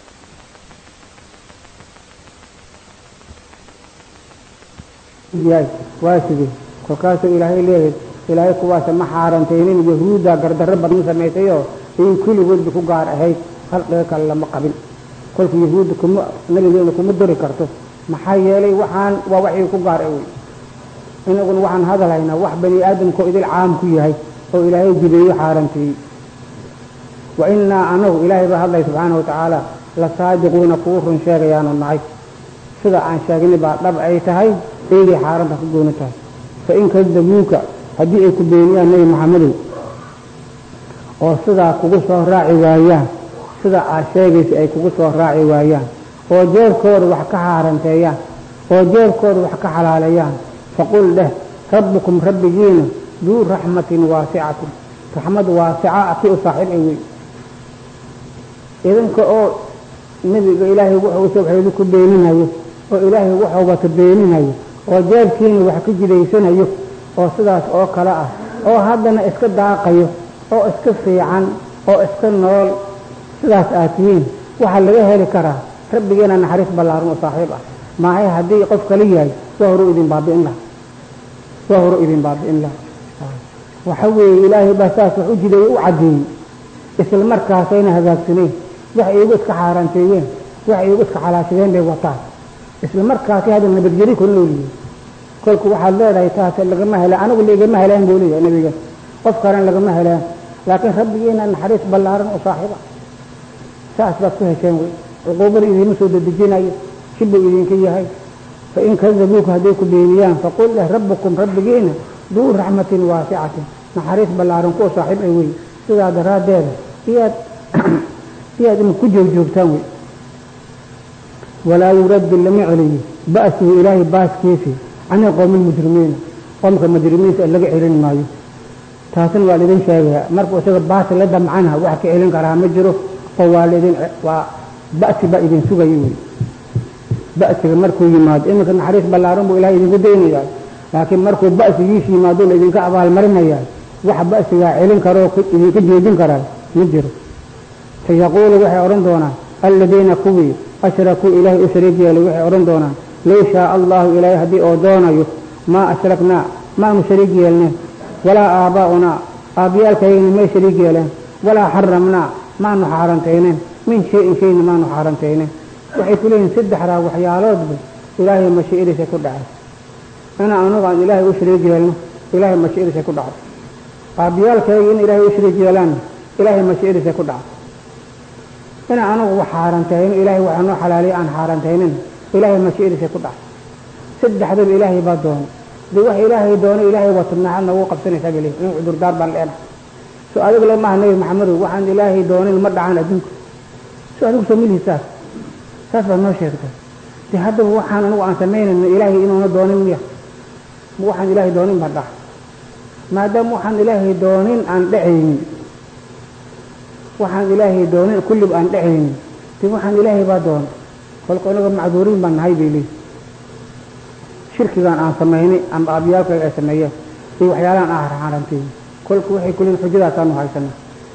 yahay waa sidee kolkaasuu ilaahay leeyahay ilaahay kuwaasa ma xaarantaynin yahuudda gardarro badan samaysayoo in kulligoodba ku gaar ahayd khalqiga kale lama qabin kolka yahuudda kuma nabigeena kuma dori karto maxaa yeelay waxaan waa waxii ku gaar wey inaguna waxaan hadalhaynaa wax bani aadamkao idil caam ku yahay oo ilaahay jibeeyo xaaranteeyey wa innaa anagu ilaahay baa hadlaya subxaana wa tacaala la saadiquuna kugu run sheegayaanu nahay sida aan sheegnay baa dhab ay tahay eegay xaaranta ku gooni tahay fa in kadabuuka haddii ay ku beeniyaan nebi maxamedow oo sidaa kugu soo raaci waayaan sida aad sheegaysa ay kugu soo raaci waayaan oo jeerkooda wax ka xaaranteeyaan oo jeerkooda wax ka xalaaleeyaan faqul dheh rabbukum rabbigiina duu raxmatin waasicatin raxmad waasica kii u saaxiib ay wey idinka oo nebiga ilaahay wuxuu soo ku beeninayo oo ilaahay wuxuu wata beeninayo oo jeerkiina wax ka jidaysanayo oo sidaas oo kale ah oo haddana iska daaqayo oo iska fiican oo iska nool sidaas aad tihiin waxaa laga heli karaa rabbigeena naxariis ballaaran oo saaxiib ah maahay haddii qof kala yahay waa horu idin baabi'in laha waa horu idin baabi'in laha waxa weeye ilaahay baa saas wax u jideeye u caddeeyey isla markaasayna hagaagsaneen wax iigu iska xaaraanteeyeen wax iigu iska xalaashadeen bay wataan isla markaasi hadda nabadgeli ku noolyihin kolku waxaad leedahay taas lagama helaan anigu laigama helaan buu leeyahay nabiga qof kalena lagama helaan laakiin rabbigiina naxariis ballaaran oo saaxiiba saas baad ku hesheen wey cuquubada idiima soo dedejinayo shibuu idinka yahay fa in kadabuuka hadday ku beeniyaan faqul leh rabbukum rabbigiina duu raxmatin waasicatin naxariis ballaaran kuwa saaxiib ay wey sidaa daraaddeeda iyaad iyaad ina ku joogjoogtaan wey walaa yuraddu lama celiyo ba'suhu ilaahay baaskiisi cani qowmi lmujrimiina qomka mujrimiinta laga celin maayo taasina waa laidin sheegaya markuu isaga baasi la damcana wax ka celin karaa ma jiro oo waa laidin waa ba'si baa idin sugayo wey ba'siga markuu yimaado iminka naxariis ballaaran buu ilahay idinku daynayaa laakiin markuu ba'sigiisa yimaado la idinka abaalmarinayaa wax ba'sigaa celin karoo idinka joojin karaa ma jiro sayaquulu waxay odhan doonaan alladiina kuwii ashrakuu ilaahay u shariik yeelay waxay odhan doonaan low shaaa allahu ilaahay haddii oo doonayo maa ashraknaa maanu shariik yeelneen walaa aabbaa'unaa aabbiyaalkaygana may shariik yeeleen walaa xaramnaa maanu xaarantayneen min shay-in shayna maanu xaarantayneen waxay ku leeyihin saddexdaa waxyaaloodba ilaahay mashii'adiisa ku dhacay inaa anagu aan ilaahay u shariik yeelno ilaahay mashii'adiisa ku dhacay aabbiyaalkayga in ilaahay u shariik yeelaanna ilaahay mashii'adiisa ku dhacay in anagu wax xaarantayno ilaahay waxa noo xalaaliya aan xaarantaynin ilaahay mashii'adiisa ku dhacay saddexdaba ilaahay baa doonay dee wax ilaahay doonay ilaahay waa tubnaacad noogu qabsanaysaa bale in cudurdaar baan leenahay so adigu le maaha nebi maxamedow waxaan ilaahay doonin ma dhacaan adduunka so adigu soo milihi saas saas baad noo sheegtay dee haddaba waxaan anigu aan samaynayno ilaahay inuuna doonin miya ma waxaan ilaahay doonin baa dhaca maadaama waxaan ilaahay doonin aan dhacaynin waxaan ilaahay doonin kulliba aan dhacaynin dee waxaan ilaahay baa doonay kolka inaga macduuriin baan nahay bay leeyihi shirkigan aan samaynay ama aabyaalkayga ay sameeyeen iyo waxyaalahan aan xaarantay kolka waxay kuliin xujadaasaanu haysana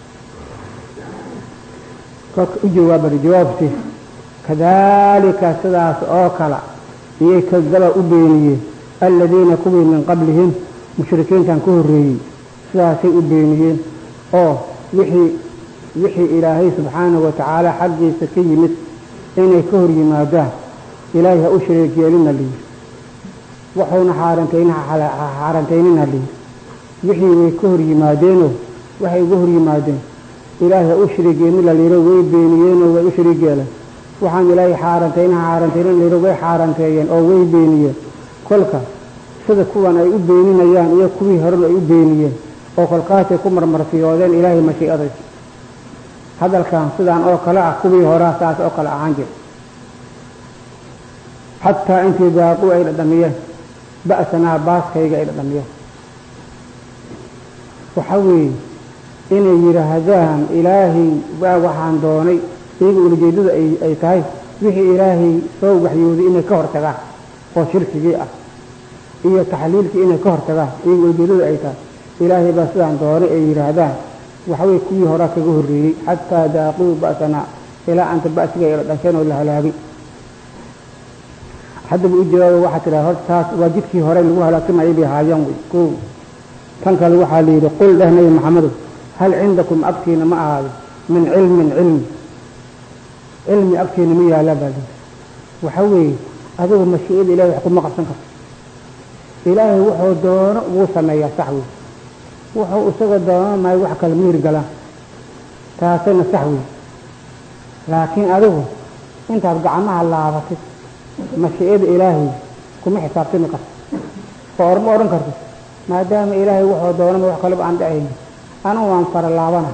kolka u jawaabari jawaabti kadaalika sidaas oo kale iyay kadaba u beeniyeen aladiina kuwii min qablihim mushrikiintan ka horreeyey sidaasay u beeniyeen oo wixii wixii ilaahay subxaanahu wa tacaala xaggiisa ka yimid inay ka hor yimaadaan ilaahay ha u shariik yeelina layidhi waxuuna xaarantayna xaarantaynina layidhi wixii way ka hor yimaadeenoo waxay uga hor yimaadeen ilaahay ha u shariik yeelina layidhi way beeniyeenoo way u shariik yeeleen waxaan ilaahay xaarantayna xaarantayna layidhi way xaaranteeyeen oo way beeniyeen kolka sida kuwan ay u beeninayaan iyo kuwii horena ay u beeniyeen oo kolkaasay ku marmarsiyoodeen ilaahay mashiicadaysa hadalkan sidaan oo kale ah kuwii horaa saas oo kale ahaan jira xataa intii daaquu ay dhadhamiyeen ba'sanaa baaskayga ay dhadhamiyeen waxa weeye inay yidhaahdaan ilaahay waa waxaan doonay iyaga ulajeedada ay tahay wixii ilaahay soo waxyooday inay ka hortagaan oo shirkigii ah iyo taxliilkii inay ka hortagaan iyaga ulajeedada ay tahay ilaahay baa sidaan doonay ay yidhaahdaan waxaweye kuwii horaa kaga horreeyey xataa daaquu ba'sanaa ilaa anta ba'siga ay dhasheen oo la halaagay haddaba u jawaaba waxaa tidhaha horta taas waa jidkii hore lagu halaagsamayay bay haayaan wey ko tan kale waxaa la yidhi qul dheh nabi maxamedow hal cindakum agtiina ma ahaado min cilmin cilmi cilmi agtiina ma yaallaa baa layidhi waxa weeye adigu mashiicada ilahay wax kuma qabsan karto ilaahay wuxuu doono wuu sameeyaa sax wey wuxuu isaga doono maayo wax kale miir galaan taasina sax wey laakiin adigu intaad gacmaha laabatid mashiicada ilaahay kuma xisaabtami karto oo orma odhan karto maadaama ilaahay wuxuu doonama wax kaleba aan dhacayni anugu waan fara laabana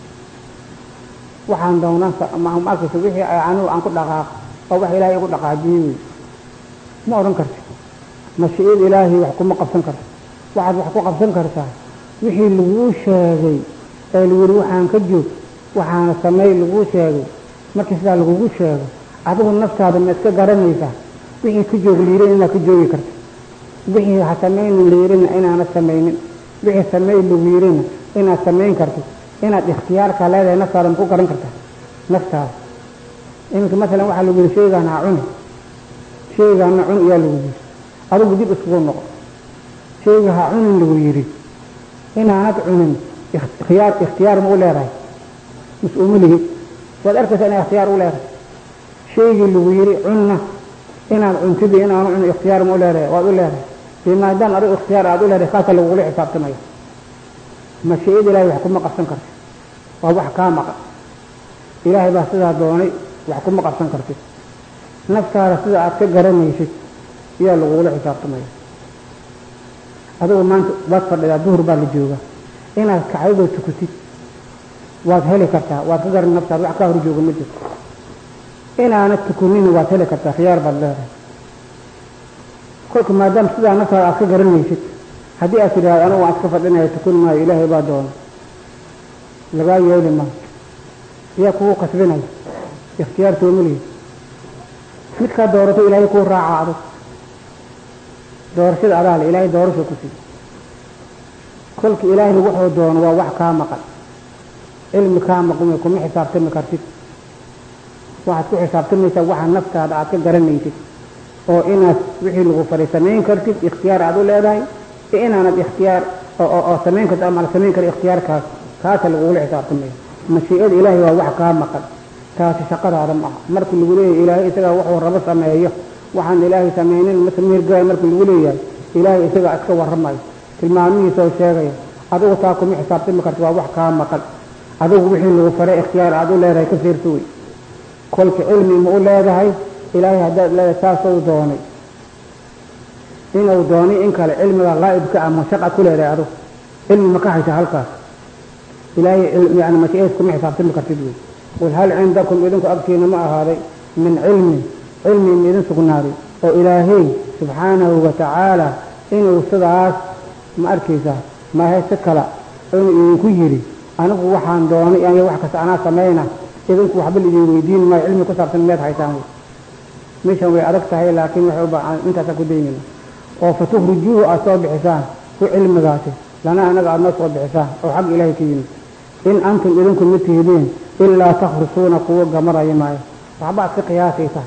waxaan doonaan ma arkaysa wixii anugu aan ku dhaqaaq oo wax ilaahay igu dhaqaajiyey wey ma odhan karto mashiicada ilaahay wax kuma qabsan karto waxaad wax ku qabsan kartaa wixii laguu sheegay ee lagu yihi waxaan ka joog waxaana sameey laguu sheegay markii sidaa lagugu sheego adigu naftaada ma iska garanaysaa wixii ka joog liirin inaad ka joogi karto wixii ha samaynin liirina inaana samaynin wixii sameey lagu yirina inaad samayn karto inaad ikhtiyaarka leedahay naftaada ma ku garan kartaa naftaada iminka masalan waxaa lagu yihi shaygaan ha cuni shaygaana cun iyaa lagu yiri adigu dib iskugu noqo shayga ha cunin lagu yidhi inaanad cunin ikhtiyaar ikhtiyaar ma u leedahay mas-uuma lihi waad arkaysaa inaa ikhtiyaar u leedahay shaygii lagu yidhi cunna inaad cuntidii inaanu cun ikhtiyaar ma u leedahay waad u leedahay dee maadaama adigu ikhtiyaar aad u leedahay kaasa lagugula xisaabtamaya mashiicada ilaahay wax kuma qabsan karto waa wax kaa maqan ilaahay baa sidaa doonay wax kuma qabsan kartid naftaada sida aad ka garanaysid ayaa lagugula xisaabtamaya adigu maanta waad fadhidaa duhur baa la joogaa inaad kacdadoo tukatid waad heli kartaa waad ka garan naftaada wax kaa hor jooga ma jirto inaana tukunina waad heli kartaa khiyaar baad leedahay kolka maadaama sidaa naftaada aad ka garanaysid haddii aad tidhahdo anigu waan iska fadhinaya tukun maayo ilaahay baa doona lagaa yeeli maayo yaa kugu kasbinaya ikhtiyaar soomaliya midkaa doorato ilaahay kuu raaca adag doorashada adaa le ilaahay doorasha ku siiy kolka ilaahay wuxuu doono waa wax kaa maqan cilmi kaa maqan kuma xisaabtami kartid waxaad ku xisaabtamaysaa waxa naftaada aad ka garanaysid oo inaad wixii lagu faray samayn kartid ikhtiyaar aad u leedahay iyo inaanad ikhtiyaar oo samayn kartid ama la samayn kara ikhtiyaarkaas kaasa lagugula xisaabtamaya mashiicada ilaahay waa wax kaa maqan taasi shaqadaada ma aha markii lagu leeyahay ilaahay isagaa wuxuu rabo sameeyo waxaan ilaahay samaynin masamirgaay markii lagu leeyahay ilaahay isagaa iska warramayo tilmaamihiisa oo sheegaya adigu taa kuma xisaabtami karta waa wax kaa maqan adigu wixii lagu faray ikhtiyaar aad u leedahay ka fiirsa wey kolka cilmi ma u leedahay ilaahay haddaad leedahay saasou doonay inuu doonay in kale cilmiga qaa'ibka ah ma shaqa ku leedahay adigu cilmi ma ka haysa halkaas ilaahay yani mashiicadiis kuma xisaabtami kartid wey qul hal cindakum idinku agtiina ma ahaaday min cilmin cilmi ma idin sugnaaday oo ilaahay subxaanahu wa tacaala inuu sidaas ma arkaysaa maahe si kala inuu idinku yidhi anigu waxaan doonay aniga wax kasta anaa samayna idinku waxba laidin weydiin maayo cilmi ku saabsan miyaad haysaan wey meeshan way adag tahay laakiin waxay ubaa intaasaan ku daynayna oo fatukhrijuuhu aad soo bixisaan ku cilmigaasi lana anaga aada noo soo bixisaa oo xag ilaahay ka yimid in antum idinku ma tihidiin ilaa takhrusuuna kuwo gamaraya maayo waxbaad ka qiyaasaysaa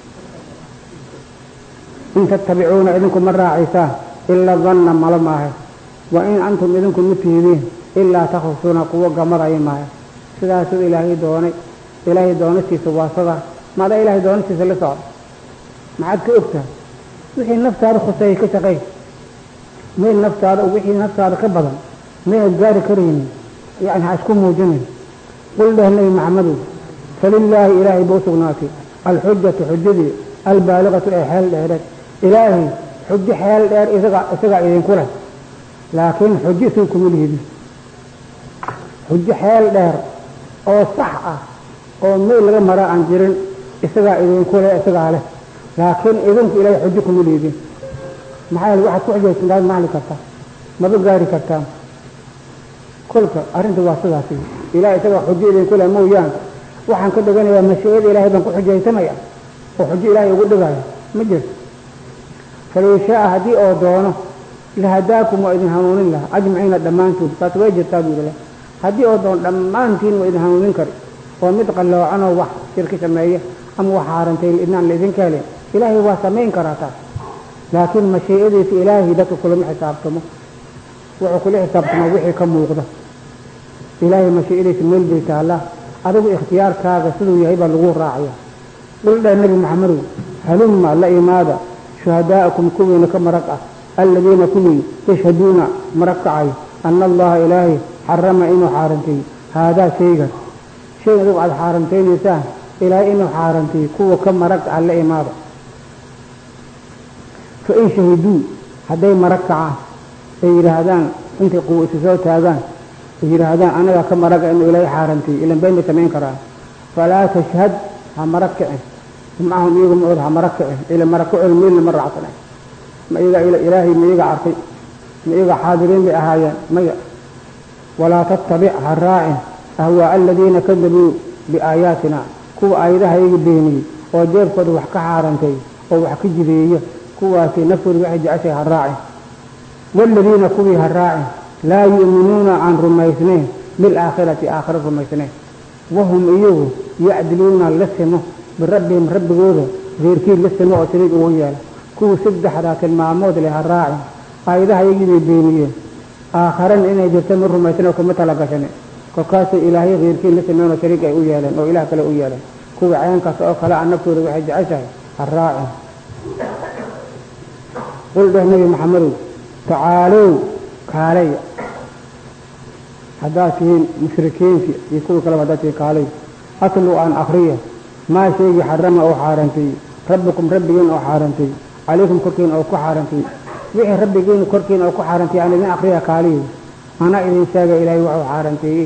in tattabicuuna idinku ma raacaysaan ila danna malo maahe wa in antum idinku ma tihidiin ilaa takhrusuuna kuwo gamaraya maayo sidaasuu ilaahay doonay ilaahay doonatiisa waa sada maadaa ilaahay doonatiisa la socda maxaad ka ogtahay wixii naftaada khuseeyay ka shaqay meel naftaada wixii naftaada ka badan mayaad gaari karaynin yani ha isku muujinayn qul dheh nebi maxamedow falilaahi ilaahay ba u sugnaatay alxujatu xujadii albaaliqatu ee xeel dheereed ilaahay xujo xeel dheer isaga isagaa idinku leh laakiin xujo isaga kuma lihidi xujo xeel dheer oo sax ah oo meel laga maraa aan jirin isagaa idinku leh isagaa leh laakiin idinku ilaahay xujo kuma lihidin maxaa yeele waxaad ku xujaysantaad mahli kartaa maba gaari kartaan kolka arrinta waa sidaasi ilahay isagaa xujo idinku leh mooyaan waxaan ka dhiganayaa mashiicada ilaahay baan ku xujaysanaya oo xujo ilaahay ugu dhigaya ma jirto falow shaaa haddii oo doono lahadaakum waa idin hanuunin laha ajmaciina dhammaantood taas way jirtaa buu yidhi haddii oo doono dhammaantiin waa idin hanuunin kari oo mid qalloocanoo wax shirki sameeya ama wax haarantay idnaan laidinka helin ilaahay waa samayn karaa taas laakiin mashiicadiisa ilaahay dadka kulama xisaabtamo wuxuu kula xisaabtamo wixii ka muuqda ilaahay mashiicadiisa meel bay taallaa adigu ikhtiyaarkaaga siduu yahay baa lagu raacaya dhuldheh nebi maxamedow halumma la imaada shuhadaa'akum kuwiina ka marag ah aladiina kuwii yashhaduuna marag kacayo ana allaha ilaahay xarama inuu xaaranteey haadaa shaygan shay adigu aada xaarantaynaysaa ilaahay inuu xaaranteey kuwa ka marag ah la imaada fa in shahiduu hadday marag kacaan ay yidhaahdaan intay quwa isu soo taagaan ay yidhaahdaan anagaa ka maraga inuu ilaahay xaaranteey ilan bayn bay samayn karaan falaa tashhad ha marag kicin macahum iyagu maood ha marag kicin ila marag ku cel meelna ma raacsana ma iyaga ilaahay ma iyaga arkay ma iyaga xaadiriin bay ahaayeen maya walaa tattabic ha raacin ahwaa aladiina kadabuu biaayaatina kuwa aayadaha iyaga beeniyey oo jeebkooda wax ka xaarantay oo wax ka jideeya kuwaasi naftooda waxay jeceshay ha raacin waaladiina kuwii ha raacin laa yu'minuuna aan rumaysnayn bilaakhirati aakhira rumaysnayn wahum iyagu yacdiluuna la simo birabbihim rabbigooda reerkii la simo oo shariig ugu yeela kuwii saddexdaa tilmaamood leh ha raacin aayadaha iyagii bay beeniyeen aakharana inay jirta ma rumaysan oo kuma tala gashan kolkaasay ilaahay reerkii la simeen oo shariig ay u yeeleen oo ilaah kale u yeeleen kuwii cayankaas oo kale a naftooda waxay jeceshahay ha raacin qul dheh nebi maxamedow tacaalow kaalaya haddaad tihiin mushrikiintii iyo kuwii kaleba haddaad tihiin kaalay atlu aan akriya maa shaygii xarama oo xaarantay rabbikum rabbigiin oo xaarantay calaykum korkiina oo ku xaarantay wixii rabbigiin korkiina oo ku xaarantay aan idin akriya kaaliyo ana idin sheega ilaahay waxuu xaaranteeyey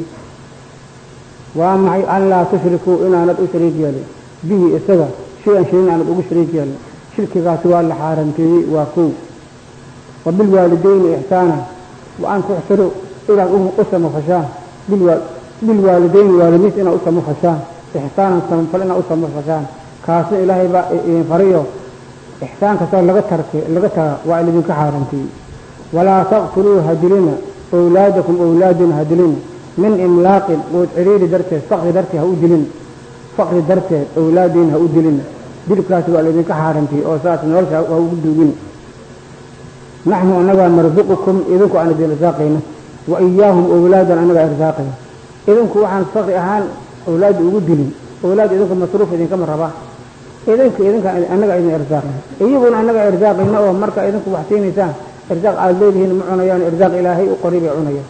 waa maxay an laa tushrikuu inaanad u shariik yeelin bihi isaga shay-an shayin aanad ugu shariik yeelin shirkigaasi waa la xaaranteeyey waa kow wa bilwaalidayni ixsaana wa an tuxsiruu inaad u samafashaan bilwaalidayni waalimiis inaad u samafashaan ixsaanan samafal inaad u samafashaan kaasna ilaahay baa idin fariyo ixsaan kastoo laga tarke laga taga waa idinka xaaranteeyey walaa taqtuluu hadilina awlaadakum awlaadina hadilina min imlaaqin quud ciriiri darteed faqri darteed ha u dilin faqri darteed awlaadiina ha u dilin dilkaasi waa laydinka xaarantiyey oo saas nolosha ha ugu duugin naxnu annagaa narsuqukum idinku aan idin irsaaqayna wa iyaahum awlaadan annagaa irsaaqayna idinku waxaan faqri ahaan awlaadda ugu dilin awlaad idinku masruuf idinkama rabaa idinka idinka annaga idin irsaaqayna iyaguna annaga irsaaqayna oo marka idinku wax siinaysaan irsaaq aada leedihiin ma cunayaan irsaaq ilaahay u qori bay cunayaan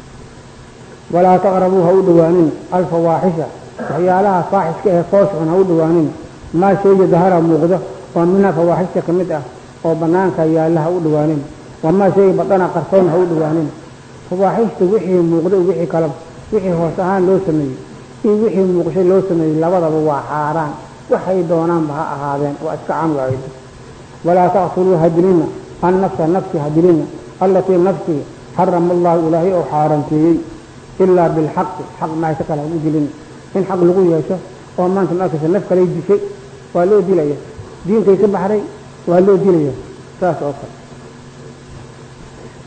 walaa taqrabuu ha u dhowaanin alfawaaxisha waxyaalaha faaxiska ee foosxun ha u dhowaanin maa shayga dahara muuqdo oo minha fawaaxishta ka mid ah oo banaanka yaalla ha u dhowaanin wamaa shayga badana qarsoon ha u dhowaanin fawaaxishta wixii muuqda wixii kalaba wixii hoos ahaan loo sameeyey iyo wixii muuqshay loo sameeyey labadaba waa xaaraan waxay doonaanba ha ahaadeen waa iska can waaydo walaa taqtuluu hadilina annafsa nafsi hadilina allatii nafsii xarama allahu ilaahay oo xaaranteeyey ilaa bilxaqi xaq maaysa kale hagu dilin in xaq lagu yeesho oo maanta markaysa naf kalay dishay waa loo dilaya diinkay ka baxday waa loo dilaya saas oo kale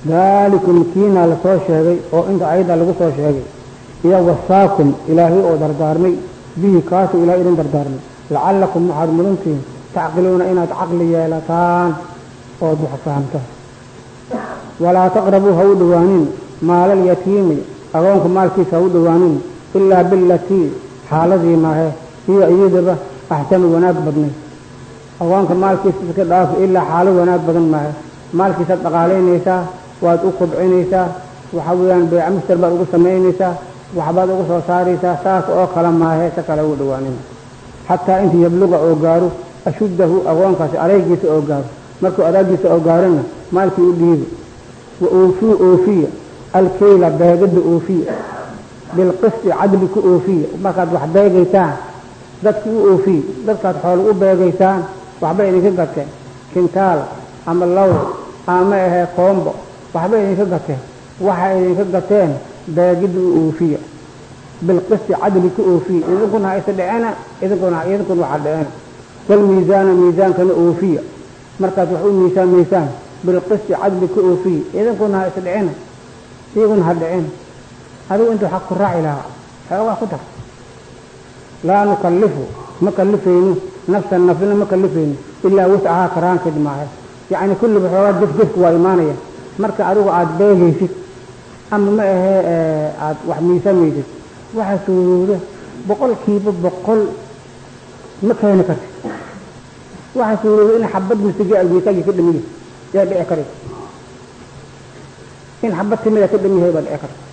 daalikum kiina lasoo sheegay oo inta ayadda lagu soo sheegay iyo wasaakum ilaahay oo dardaarmay bihi kaasuu ilahay idin dardaarmay lacallakum waxaad mudantihiin tacqiluuna inaad caqli yeelataan ood wax fahamtaan walaa taqrabuu ha u dhowaanin maalal yatiimi agoonka maalkiisa ha u dhowaanin ilaa bilatii xaaladii maahe hiyo iyadaba axsanu wanaag badnay agoonka maalkiisa iska dhaafo ilaa xaalo wanaag badan maahe maalkiisaad dhaqaalaynaysaa waad u kobcinaysaa waxa weeyaan beeca mister baad ugu samaynaysaa waxbaad ugu soo saaraysaa saas oo kale maahe si kale ugu dhowaanin xataa intii yabluga oo gaaro ashuddahu agoonkaasi areygiisa oo gaaro markuu adaagiisa oo gaarona maalkii u dhiibi wa oofuu oofiya alkeyla beegada oofiya bilqisti cadli ku oofiya markaad wax beegaysaan dadki u oofiye dadkaad xoolo u beegaysaan waxbay idinka gateen kintaal ama law ama ahee koombo waxbay idinka gateen waxay idinka gateen beegida u oofiya bilqisti cadli ku oofiya idinkuna ha isa dhicena idinkuna idinkuna waxa dhicena walmiisaana miisaankana oofiya markaad wax u miisaamaysaan bilqisti cadli ku oofiya idinkuna ha isa dhicina iyaguna ha dhicina adigu intuu xaq ku raaci lahaa xoogaa ku dar laa nukallifu ma kallifayno nafsan nafsina ma kallifayno ilaa wascahaa karaankeed maahe yacni kulliba xoogaa gefgefku waa imaanaya marka adigu aada beegaysid ama ma ahee aada wax miisamaysid waxa suurowda boqolkiiba boqol ma keeni karti waxa suurowda in xabad misige almiisaagii ka dhamiya yaa dhici karaysa in xabad timida ka dhamiyahay baa dhici karta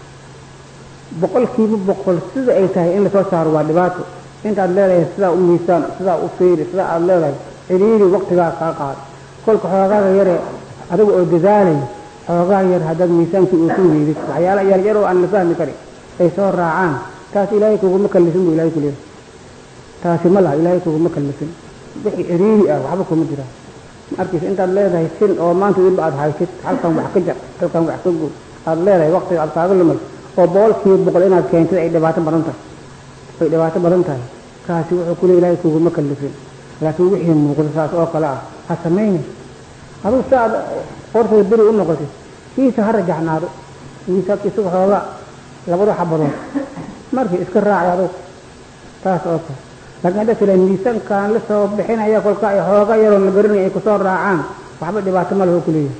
boqolkiiba boqol sida ay tahay in lasoo saaro waa dhibaato intaad leedahay sidaa u miisaan sidaa u fiiri sidaa aada leedahay ciriiri waqtigaa kaa qaado kolka xoogaaga yare adiga oo dadaalay xoogaa yar haddaad miisaankii uusan weydid waxyaala yar yar oo aan la fahmi karin ay soo raacaan taas ilaahay kuguma kallifin buu ilahay ku leeyahay taasi ma laha ilaahay kuguma kallifin wixii ciriiri ah waxba kuma jiraan ma arkaysa intaad leedahay sin oo maanta weliba aada haysid halkan wax ka jar halkan wax ka guur aada leedahay waqtiga aada kaaga lumay oo boqolkiiba boqol inaad keentid ay dhibaato badan tahay ay dhibaato badan tahay kaasi wuxuu kule ilaahay kuguma kallifin laakiin wixii muuqda saas oo kale ah ha samayni aduu si aad qortay beri u noqotid kiisa ha rajaxnaado miisaabka isaga xoogaa labada xabadood markii iska raaci adug taas oo kale laakiin hadda tila miisaankaan la soo bixinaya kolka ay xooga yaroon la garanaya ay kusoo raacaan waxba dhibaato ma leho kuleeyahay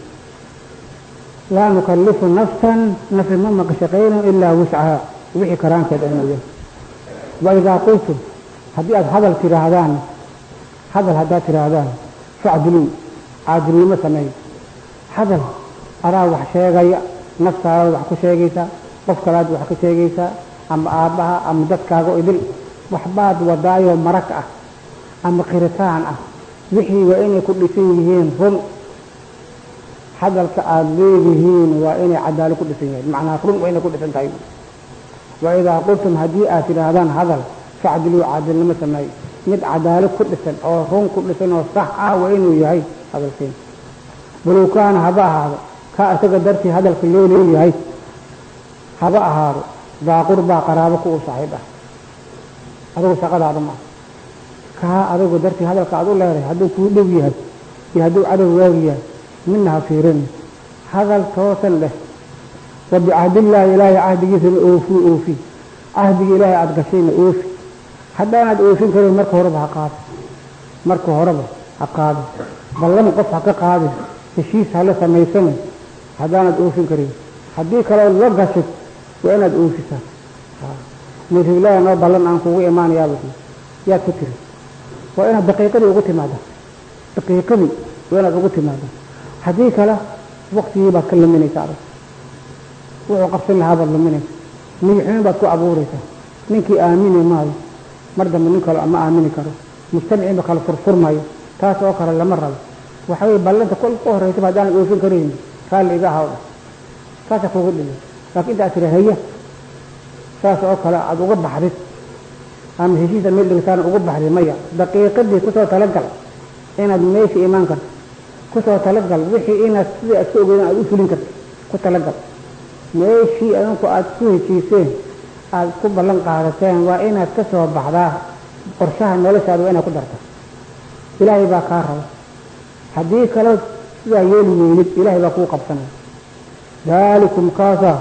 laa nukallifu nafsan nafsi ma maqashaqayno ilaa wuscaha wixii karaankeed mooya wa idaa qultum haddii aada hadal tidhaahdaan hadal haddaad tidhaahdaan facdiluu caadilnimo sameey hadal adaa wax sheegaya naftaadaad wax ku sheegaysaa qof kalaad wax ka sheegaysaa ama aabbaha ama dadkaaga idil waxbaad wadaayoo marag ah ama qiritaan ah wixii waa inay ku dhisan yihiin run hadalka aada leedihiin waa inay cadaalo ku dhisan yahay macnaa run waa inay ku dhisan tahay wa idaa qultum haddii aad tidhaahdaan hadal facdiluu caadilnimo sameey mid cadaalo ku dhisan oo run ku dhisan oo sax ah waa inuu yahay hadalkiin balow kaana haba ahaado kaa isaga dartii hadalka loo leeyahay haba ahaado daa qurbaa qaraabo ku u saaxiib ah adigu shaqadaada ma kaa adigu dartii hadalka aad u leedahay hadduu kuu dhow yahay iyo hadduu cadow waagi yahay midna ha fiirin hadal toosan leh wa bicahdillaahi ilaahay cahdigiisana oofuu oofi cahdiga ilaahay aada gashayna oofi haddaanaad oofin karin marka horeba ha qaado marka horeba ha qaado ballan qof ha ka qaadin heshiis hala samaysana haddaanaad oofin karin haddii kale la gashid waa inaad oofisaa miriblaahi noo ballan aan kugu imaanayaaba yaad ku tiri waa inaad daqiiqadii ugu timaada daqiiqadii waa inaad ugu timaada haddii kale waktigii baad ka luminaysaa adag wuxuu qabsan lahaa baad luminaysa niyixumin baad ku abuuraysaa ninkii aamini maayo mar dambe nin kale ma aamini karo mujtamiciinba kale furfurmayo taas oo kale lama rabo waxa weye ballanta kol ka horraysaba haddaanad oofin karayni raalli iga ahaw dhah saasa kugu dhigay laakiin intaad tira haya saas oo kale aada uga baxdid ama heshiisa meel dhigtaana uga baxdid maya daqiiqadii kusoo talagal inaad meesha imaan karto kusoo talagal wixii inaad sidai aad ka ogeydaan aada u fulin karto ku talagal meeshii adinku aada ku heshiiseen aada ku ballan qaadateen waa inaad ka soo baxdaa qorshaha noloshaada waa inaad ku darta ilaahay baa kaa raba haddii kale sidaa yeeli weynid ilaahay baa kuu qabsanaya daalikum kaasaa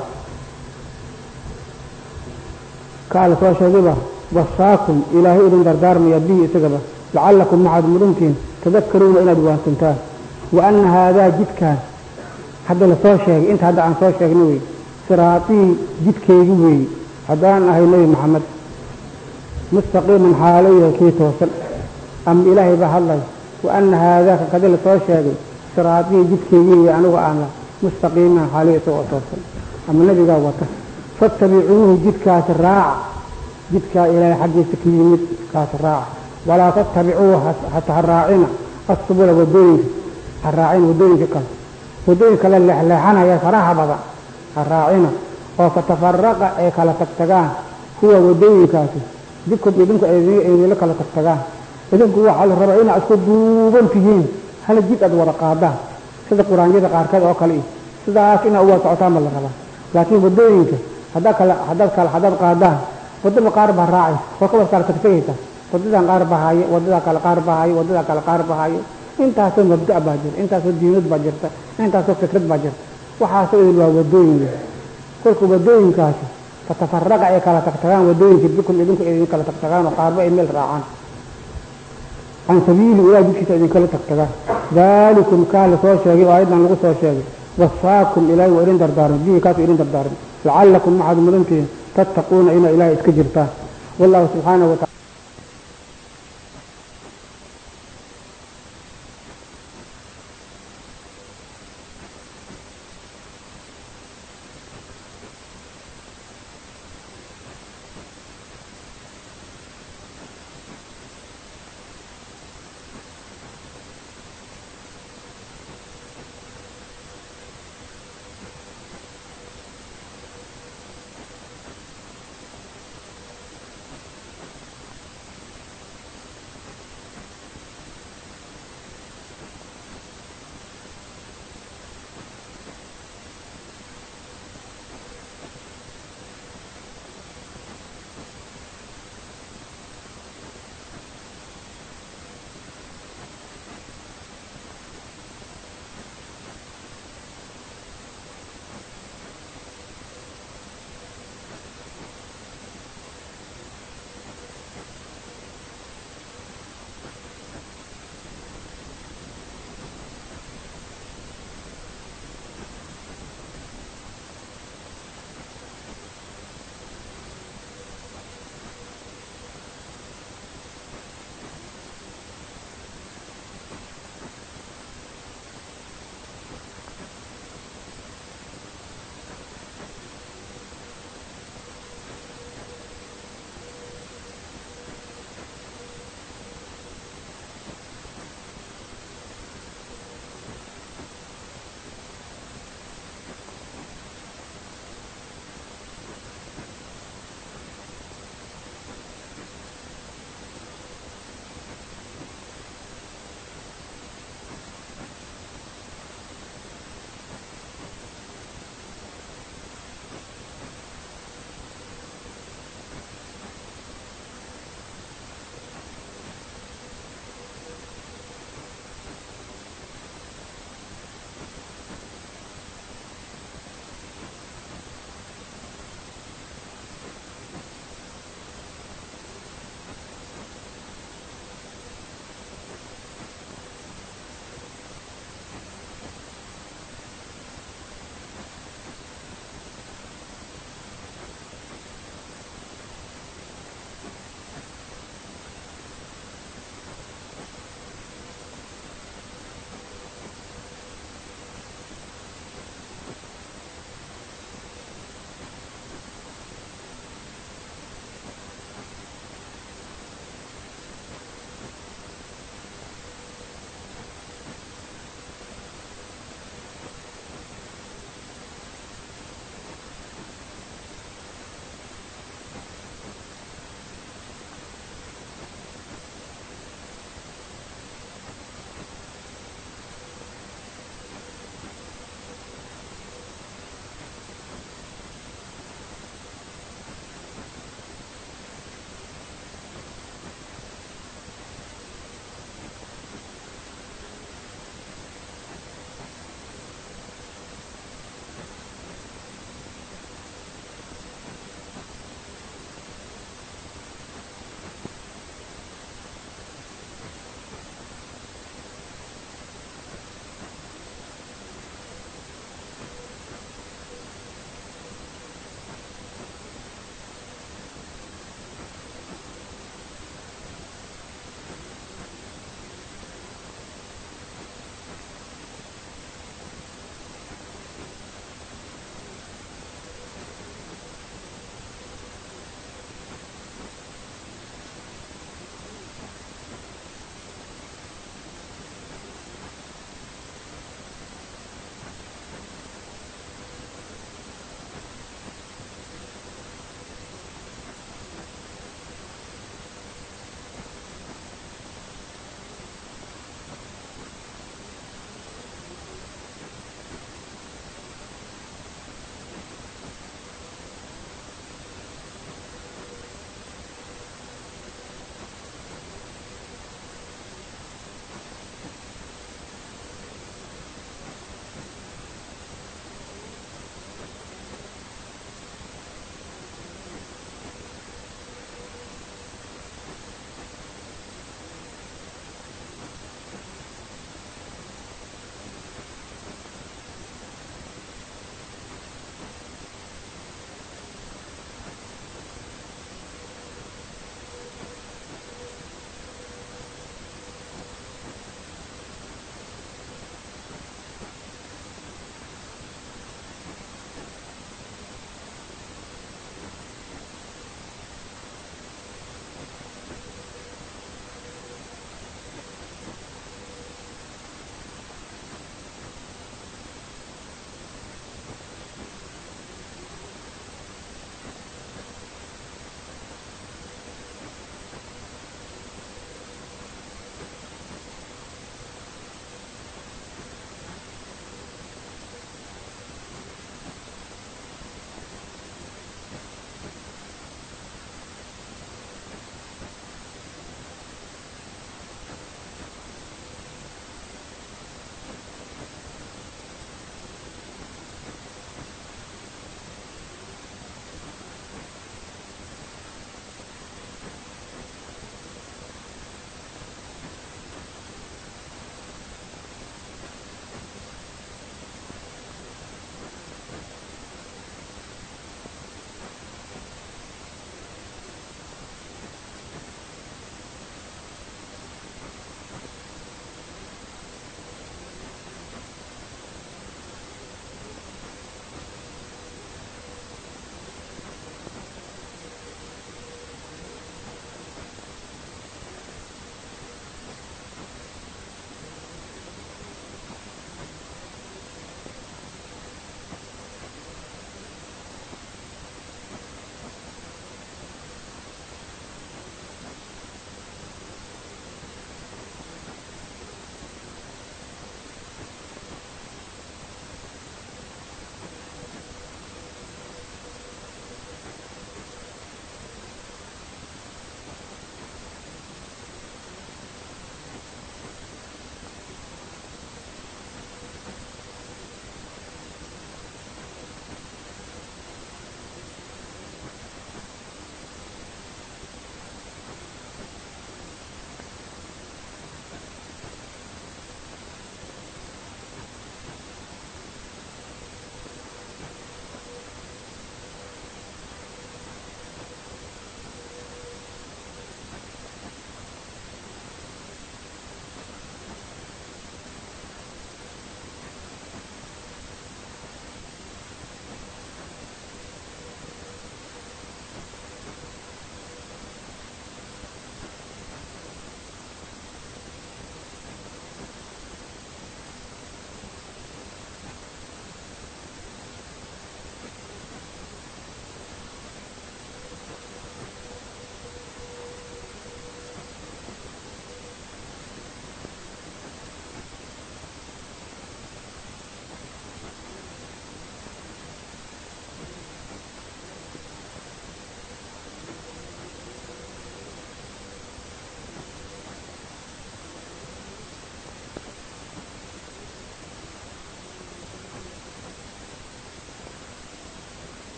kaa la soo sheegayba wasaakum ilaahay idin dardaarmaya bihi isagaba lacallakum maxaad mudhantiin tadakaruuna inaad waansantaan wa ana haadaa jidkaan hadda lasoo sheegay inta hadda aan soo sheegna wey siraatii jidkeygi weeye haddaan ahay nebi maxamed mustaqiiman xaalo yahay kii toosan ama ilaahay baa hadlay wa ana haadaaka kadi lasoo sheegay siraatii jidkeygii wey anigu aana mustaqiiman xaaliya isagoo toosan ama nebigaa wata fattabicuuhu jidkaasi raaca jidkaa ilaahay xaggiisa ka yimid kaasi raaca walaa tattabicuu hata ha raacina assubula wadooyinka ha raacina wadooyinka kale wadooyinka la leexleexanaya faraha badan ha raacina oo fatafaraqa ay kala tagtagaan kuwa wadooyinkaasi dibkod idinku idinla kala tagtagaan idinku waxaa la rabaa inaad isku duuban tihiin hal jid aad wada qaadaan sida quraanyada qaarkeed oo kale iyo sidaas inaad uwada socotaan baa la rabaa laakiin wadooyinka haddaad kala haddaad kala haddaad qaadaan wadaba qaar baa raacaysa oo ka wad kala tagtagaysa wadadan qaar baa haaye wadadaa kale qaar baa haaye wadadaa kale qaar baa haaye intaasoo mabda' baa jirta intaasoo diinad baa jirta intaasoo fikrad baa jirta waxaasoo idin waa wadooyin wey kolka wadooyinkaasi fatafaraqa ay kala tagtagaan wadooyinka bikum idinku idin kala tagtagaan oo qaarba ay meel raacaan can sabiili ilaah jidkiisa idinkala tagtagaan daalikum kaa la soo sheegay oo ayadan lagu soo sheegay wasaakum ilaahay waa idin dardaarmay bihi kaasu idin dardaarmay lacallakum maxaad mudantihiin tattaquuna inaa ilaahay iska jirtaan wallahu subxaanahu wataala